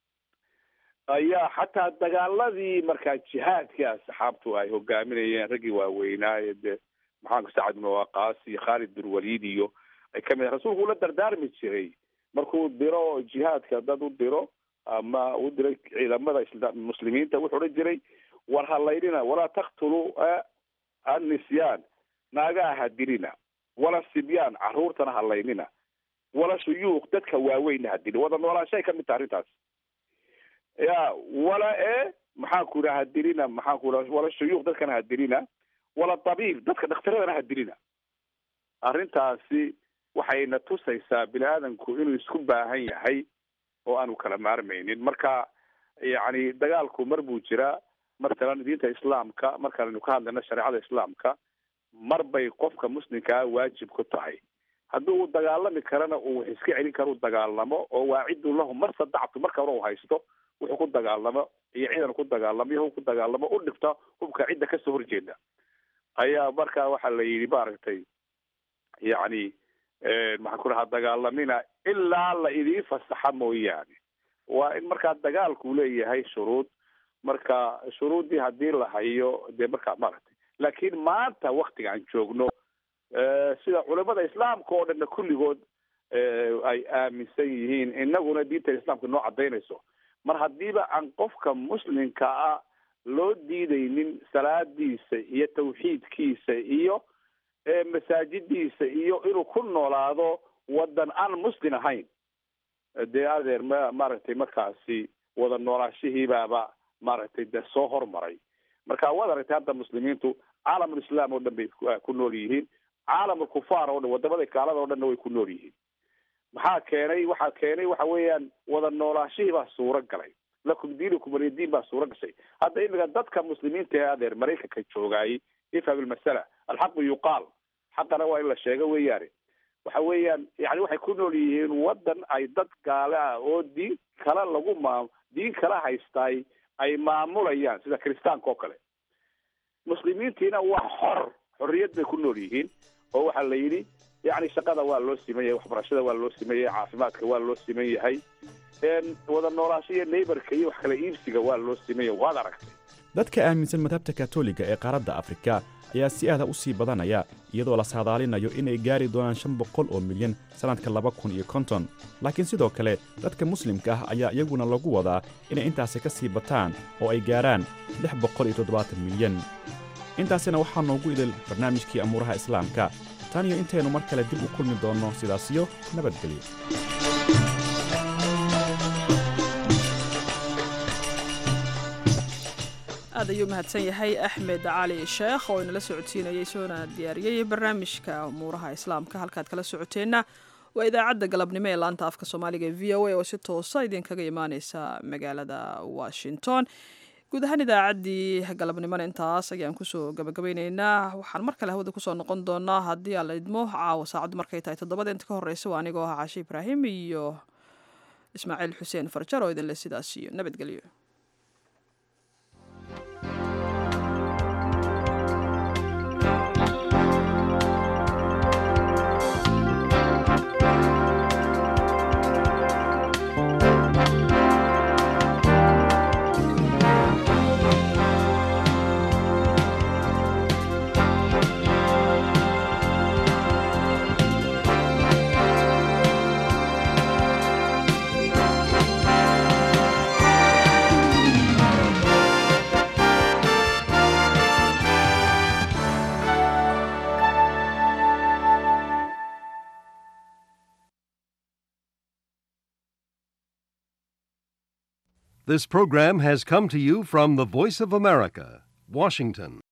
Speaker 19: ayaa xataa dagaaladii markaa jihaadkii asxaabtu ay hogaaminayeen raggii waaweynaaye dee maxaanku sacad ibnu waqaas iyo khaalid bin waliid iyo ay kamid ah rasuulku ula dardaarmi jiray markuu diro jihaadka dad u diro ama u diray ciidamada muslimiinta wuxuu odhan jiray war halaynina walaa taktuluu annisyaan naagaha ha dilina wala sibyaan caruurtana halaynina wala shuyuuq dadka waaweynna ha dilin wada noolaanshaay kamid taha arrintaas ya wala e maxaanku idhaha ha dilina maxaanku idhaha wala shuyuuq dadkana ha dilina wala dabiib dadka dhakhtaradana ha dilina arrintaasi waxayna tusaysaa bini aadamku inuu isku baahan yahay oo aanu kala maarmaynin marka yacni dagaalku mar buu jiraa matalan diinta islaamka markaaynu ka hadlayno shareecada islaamka mar bay qofka muslimkaa waajib ku tahay haddii uu dagaalami karana uu wax iska celin karo u dagaalamo oo waaciduu lahu mar sadactu marka hore u haysto wuxuu ku dagaalamo iyo ciidan ku dagaalamo iyo hub ku dagaalamo u dhigta hubka cidda kasoo horjeeda ayaa markaa waxaa la yidhi maaragtay yacni maxaan ku dhahaa dagaalamina ilaa la idiin fasaxa mooyaane waa in markaa dagaalku leeyahay shuruud marka shuruuddii haddii la hayo dee markaa maaragtay laakiin maanta waktiga aan joogno sida culimada islaamka oo dhanna kulligood ay aaminsan yihiin inaguna diinta islaamka noo cadaynayso mar haddiiba aan qofka muslimka ah loo diidaynin salaadiisa iyo tawxiidkiisa iyo masaajidiisa iyo inuu ku noolaado wadan aan muslim ahayn dee adeer ma maaragtay markaasi wada noolaashihiibaaba maaragtay dee soo hormaray marka waad aragtay hadda muslimiintu caalamulislaam oo dhan bay ku nool yihiin caalamulkufaar oo dhan wadamada gaalada o dhanna way ku nool yihiin maxaa keenay waxaa keenay waxa weeyaan wada noolaashihii baa suuro galay lakum diinukum walidiin baa suuro gashay hadda imika dadka muslimiinta ee adeer maraykanka joogaayay ifham ilmasala alxaqu yuqaal xaqana waa in la sheego weeyaane waxa weeyaan yani waxay ku nool yihiin wadan ay dad gaale ah oo diin kale lagu maam diin kala haystaay ay maamulayaan sida kiristaanka oo kale muslimiintiina waa xor xorriyad bay ku nool yihiin oo waxaa la yidhi yani shaqada waa loo siman yahay waxbarashada waa loo siman yahay caafimaadka waa loo siman yahay wada noolaasho iyo neighborka iyo wax kala iibsiga waa loo siman yahay waad aragtay
Speaker 10: dadka aaminsan madhabta katoliga ee qaaradda afrika ayaa si aada u sii badanaya iyadoo la saadaalinayo inay gaari doonaan shan boqol oo milyan sannadka laba kun iyo konton laakiin sidoo kale dadka muslimka ah ayaa iyaguna lagu wadaa inay intaasi ka sii bataan oo ay gaarhaan lix boqol iyo toddobaatan milyan intaasina waxaa noogu idil barnaamijkii amuuraha islaamka tan iyo intaynu mar kale dib u kulmi doonno sidaasiyo nabadgelyo
Speaker 1: aad ayuu mahadsan yahay axmed cali sheekh oo inala socodsiinayay soona diyaariyey barnaamijka umuuraha islaamka halkaad kala socoteenna waa idaacadda galabnimo ee laanta afka soomaaliga e v o a oo si toosa idinkaga imaaneysa magaalada washington guud ahaan idaacaddii galabnimona intaas ayaan kusoo gabagabayneynaa waxaan mar kale hawada kusoo noqon doonaa haddii aan la idmo caawa saacaddu markay tahay toddobada inta ka horreysa waa anigoo ah cashe ibraahim iyo ismaaciil xuseen farjar oo idinle sidaas iyo nabadgelyo
Speaker 20: This program has come to you from the Voice of America, Washington.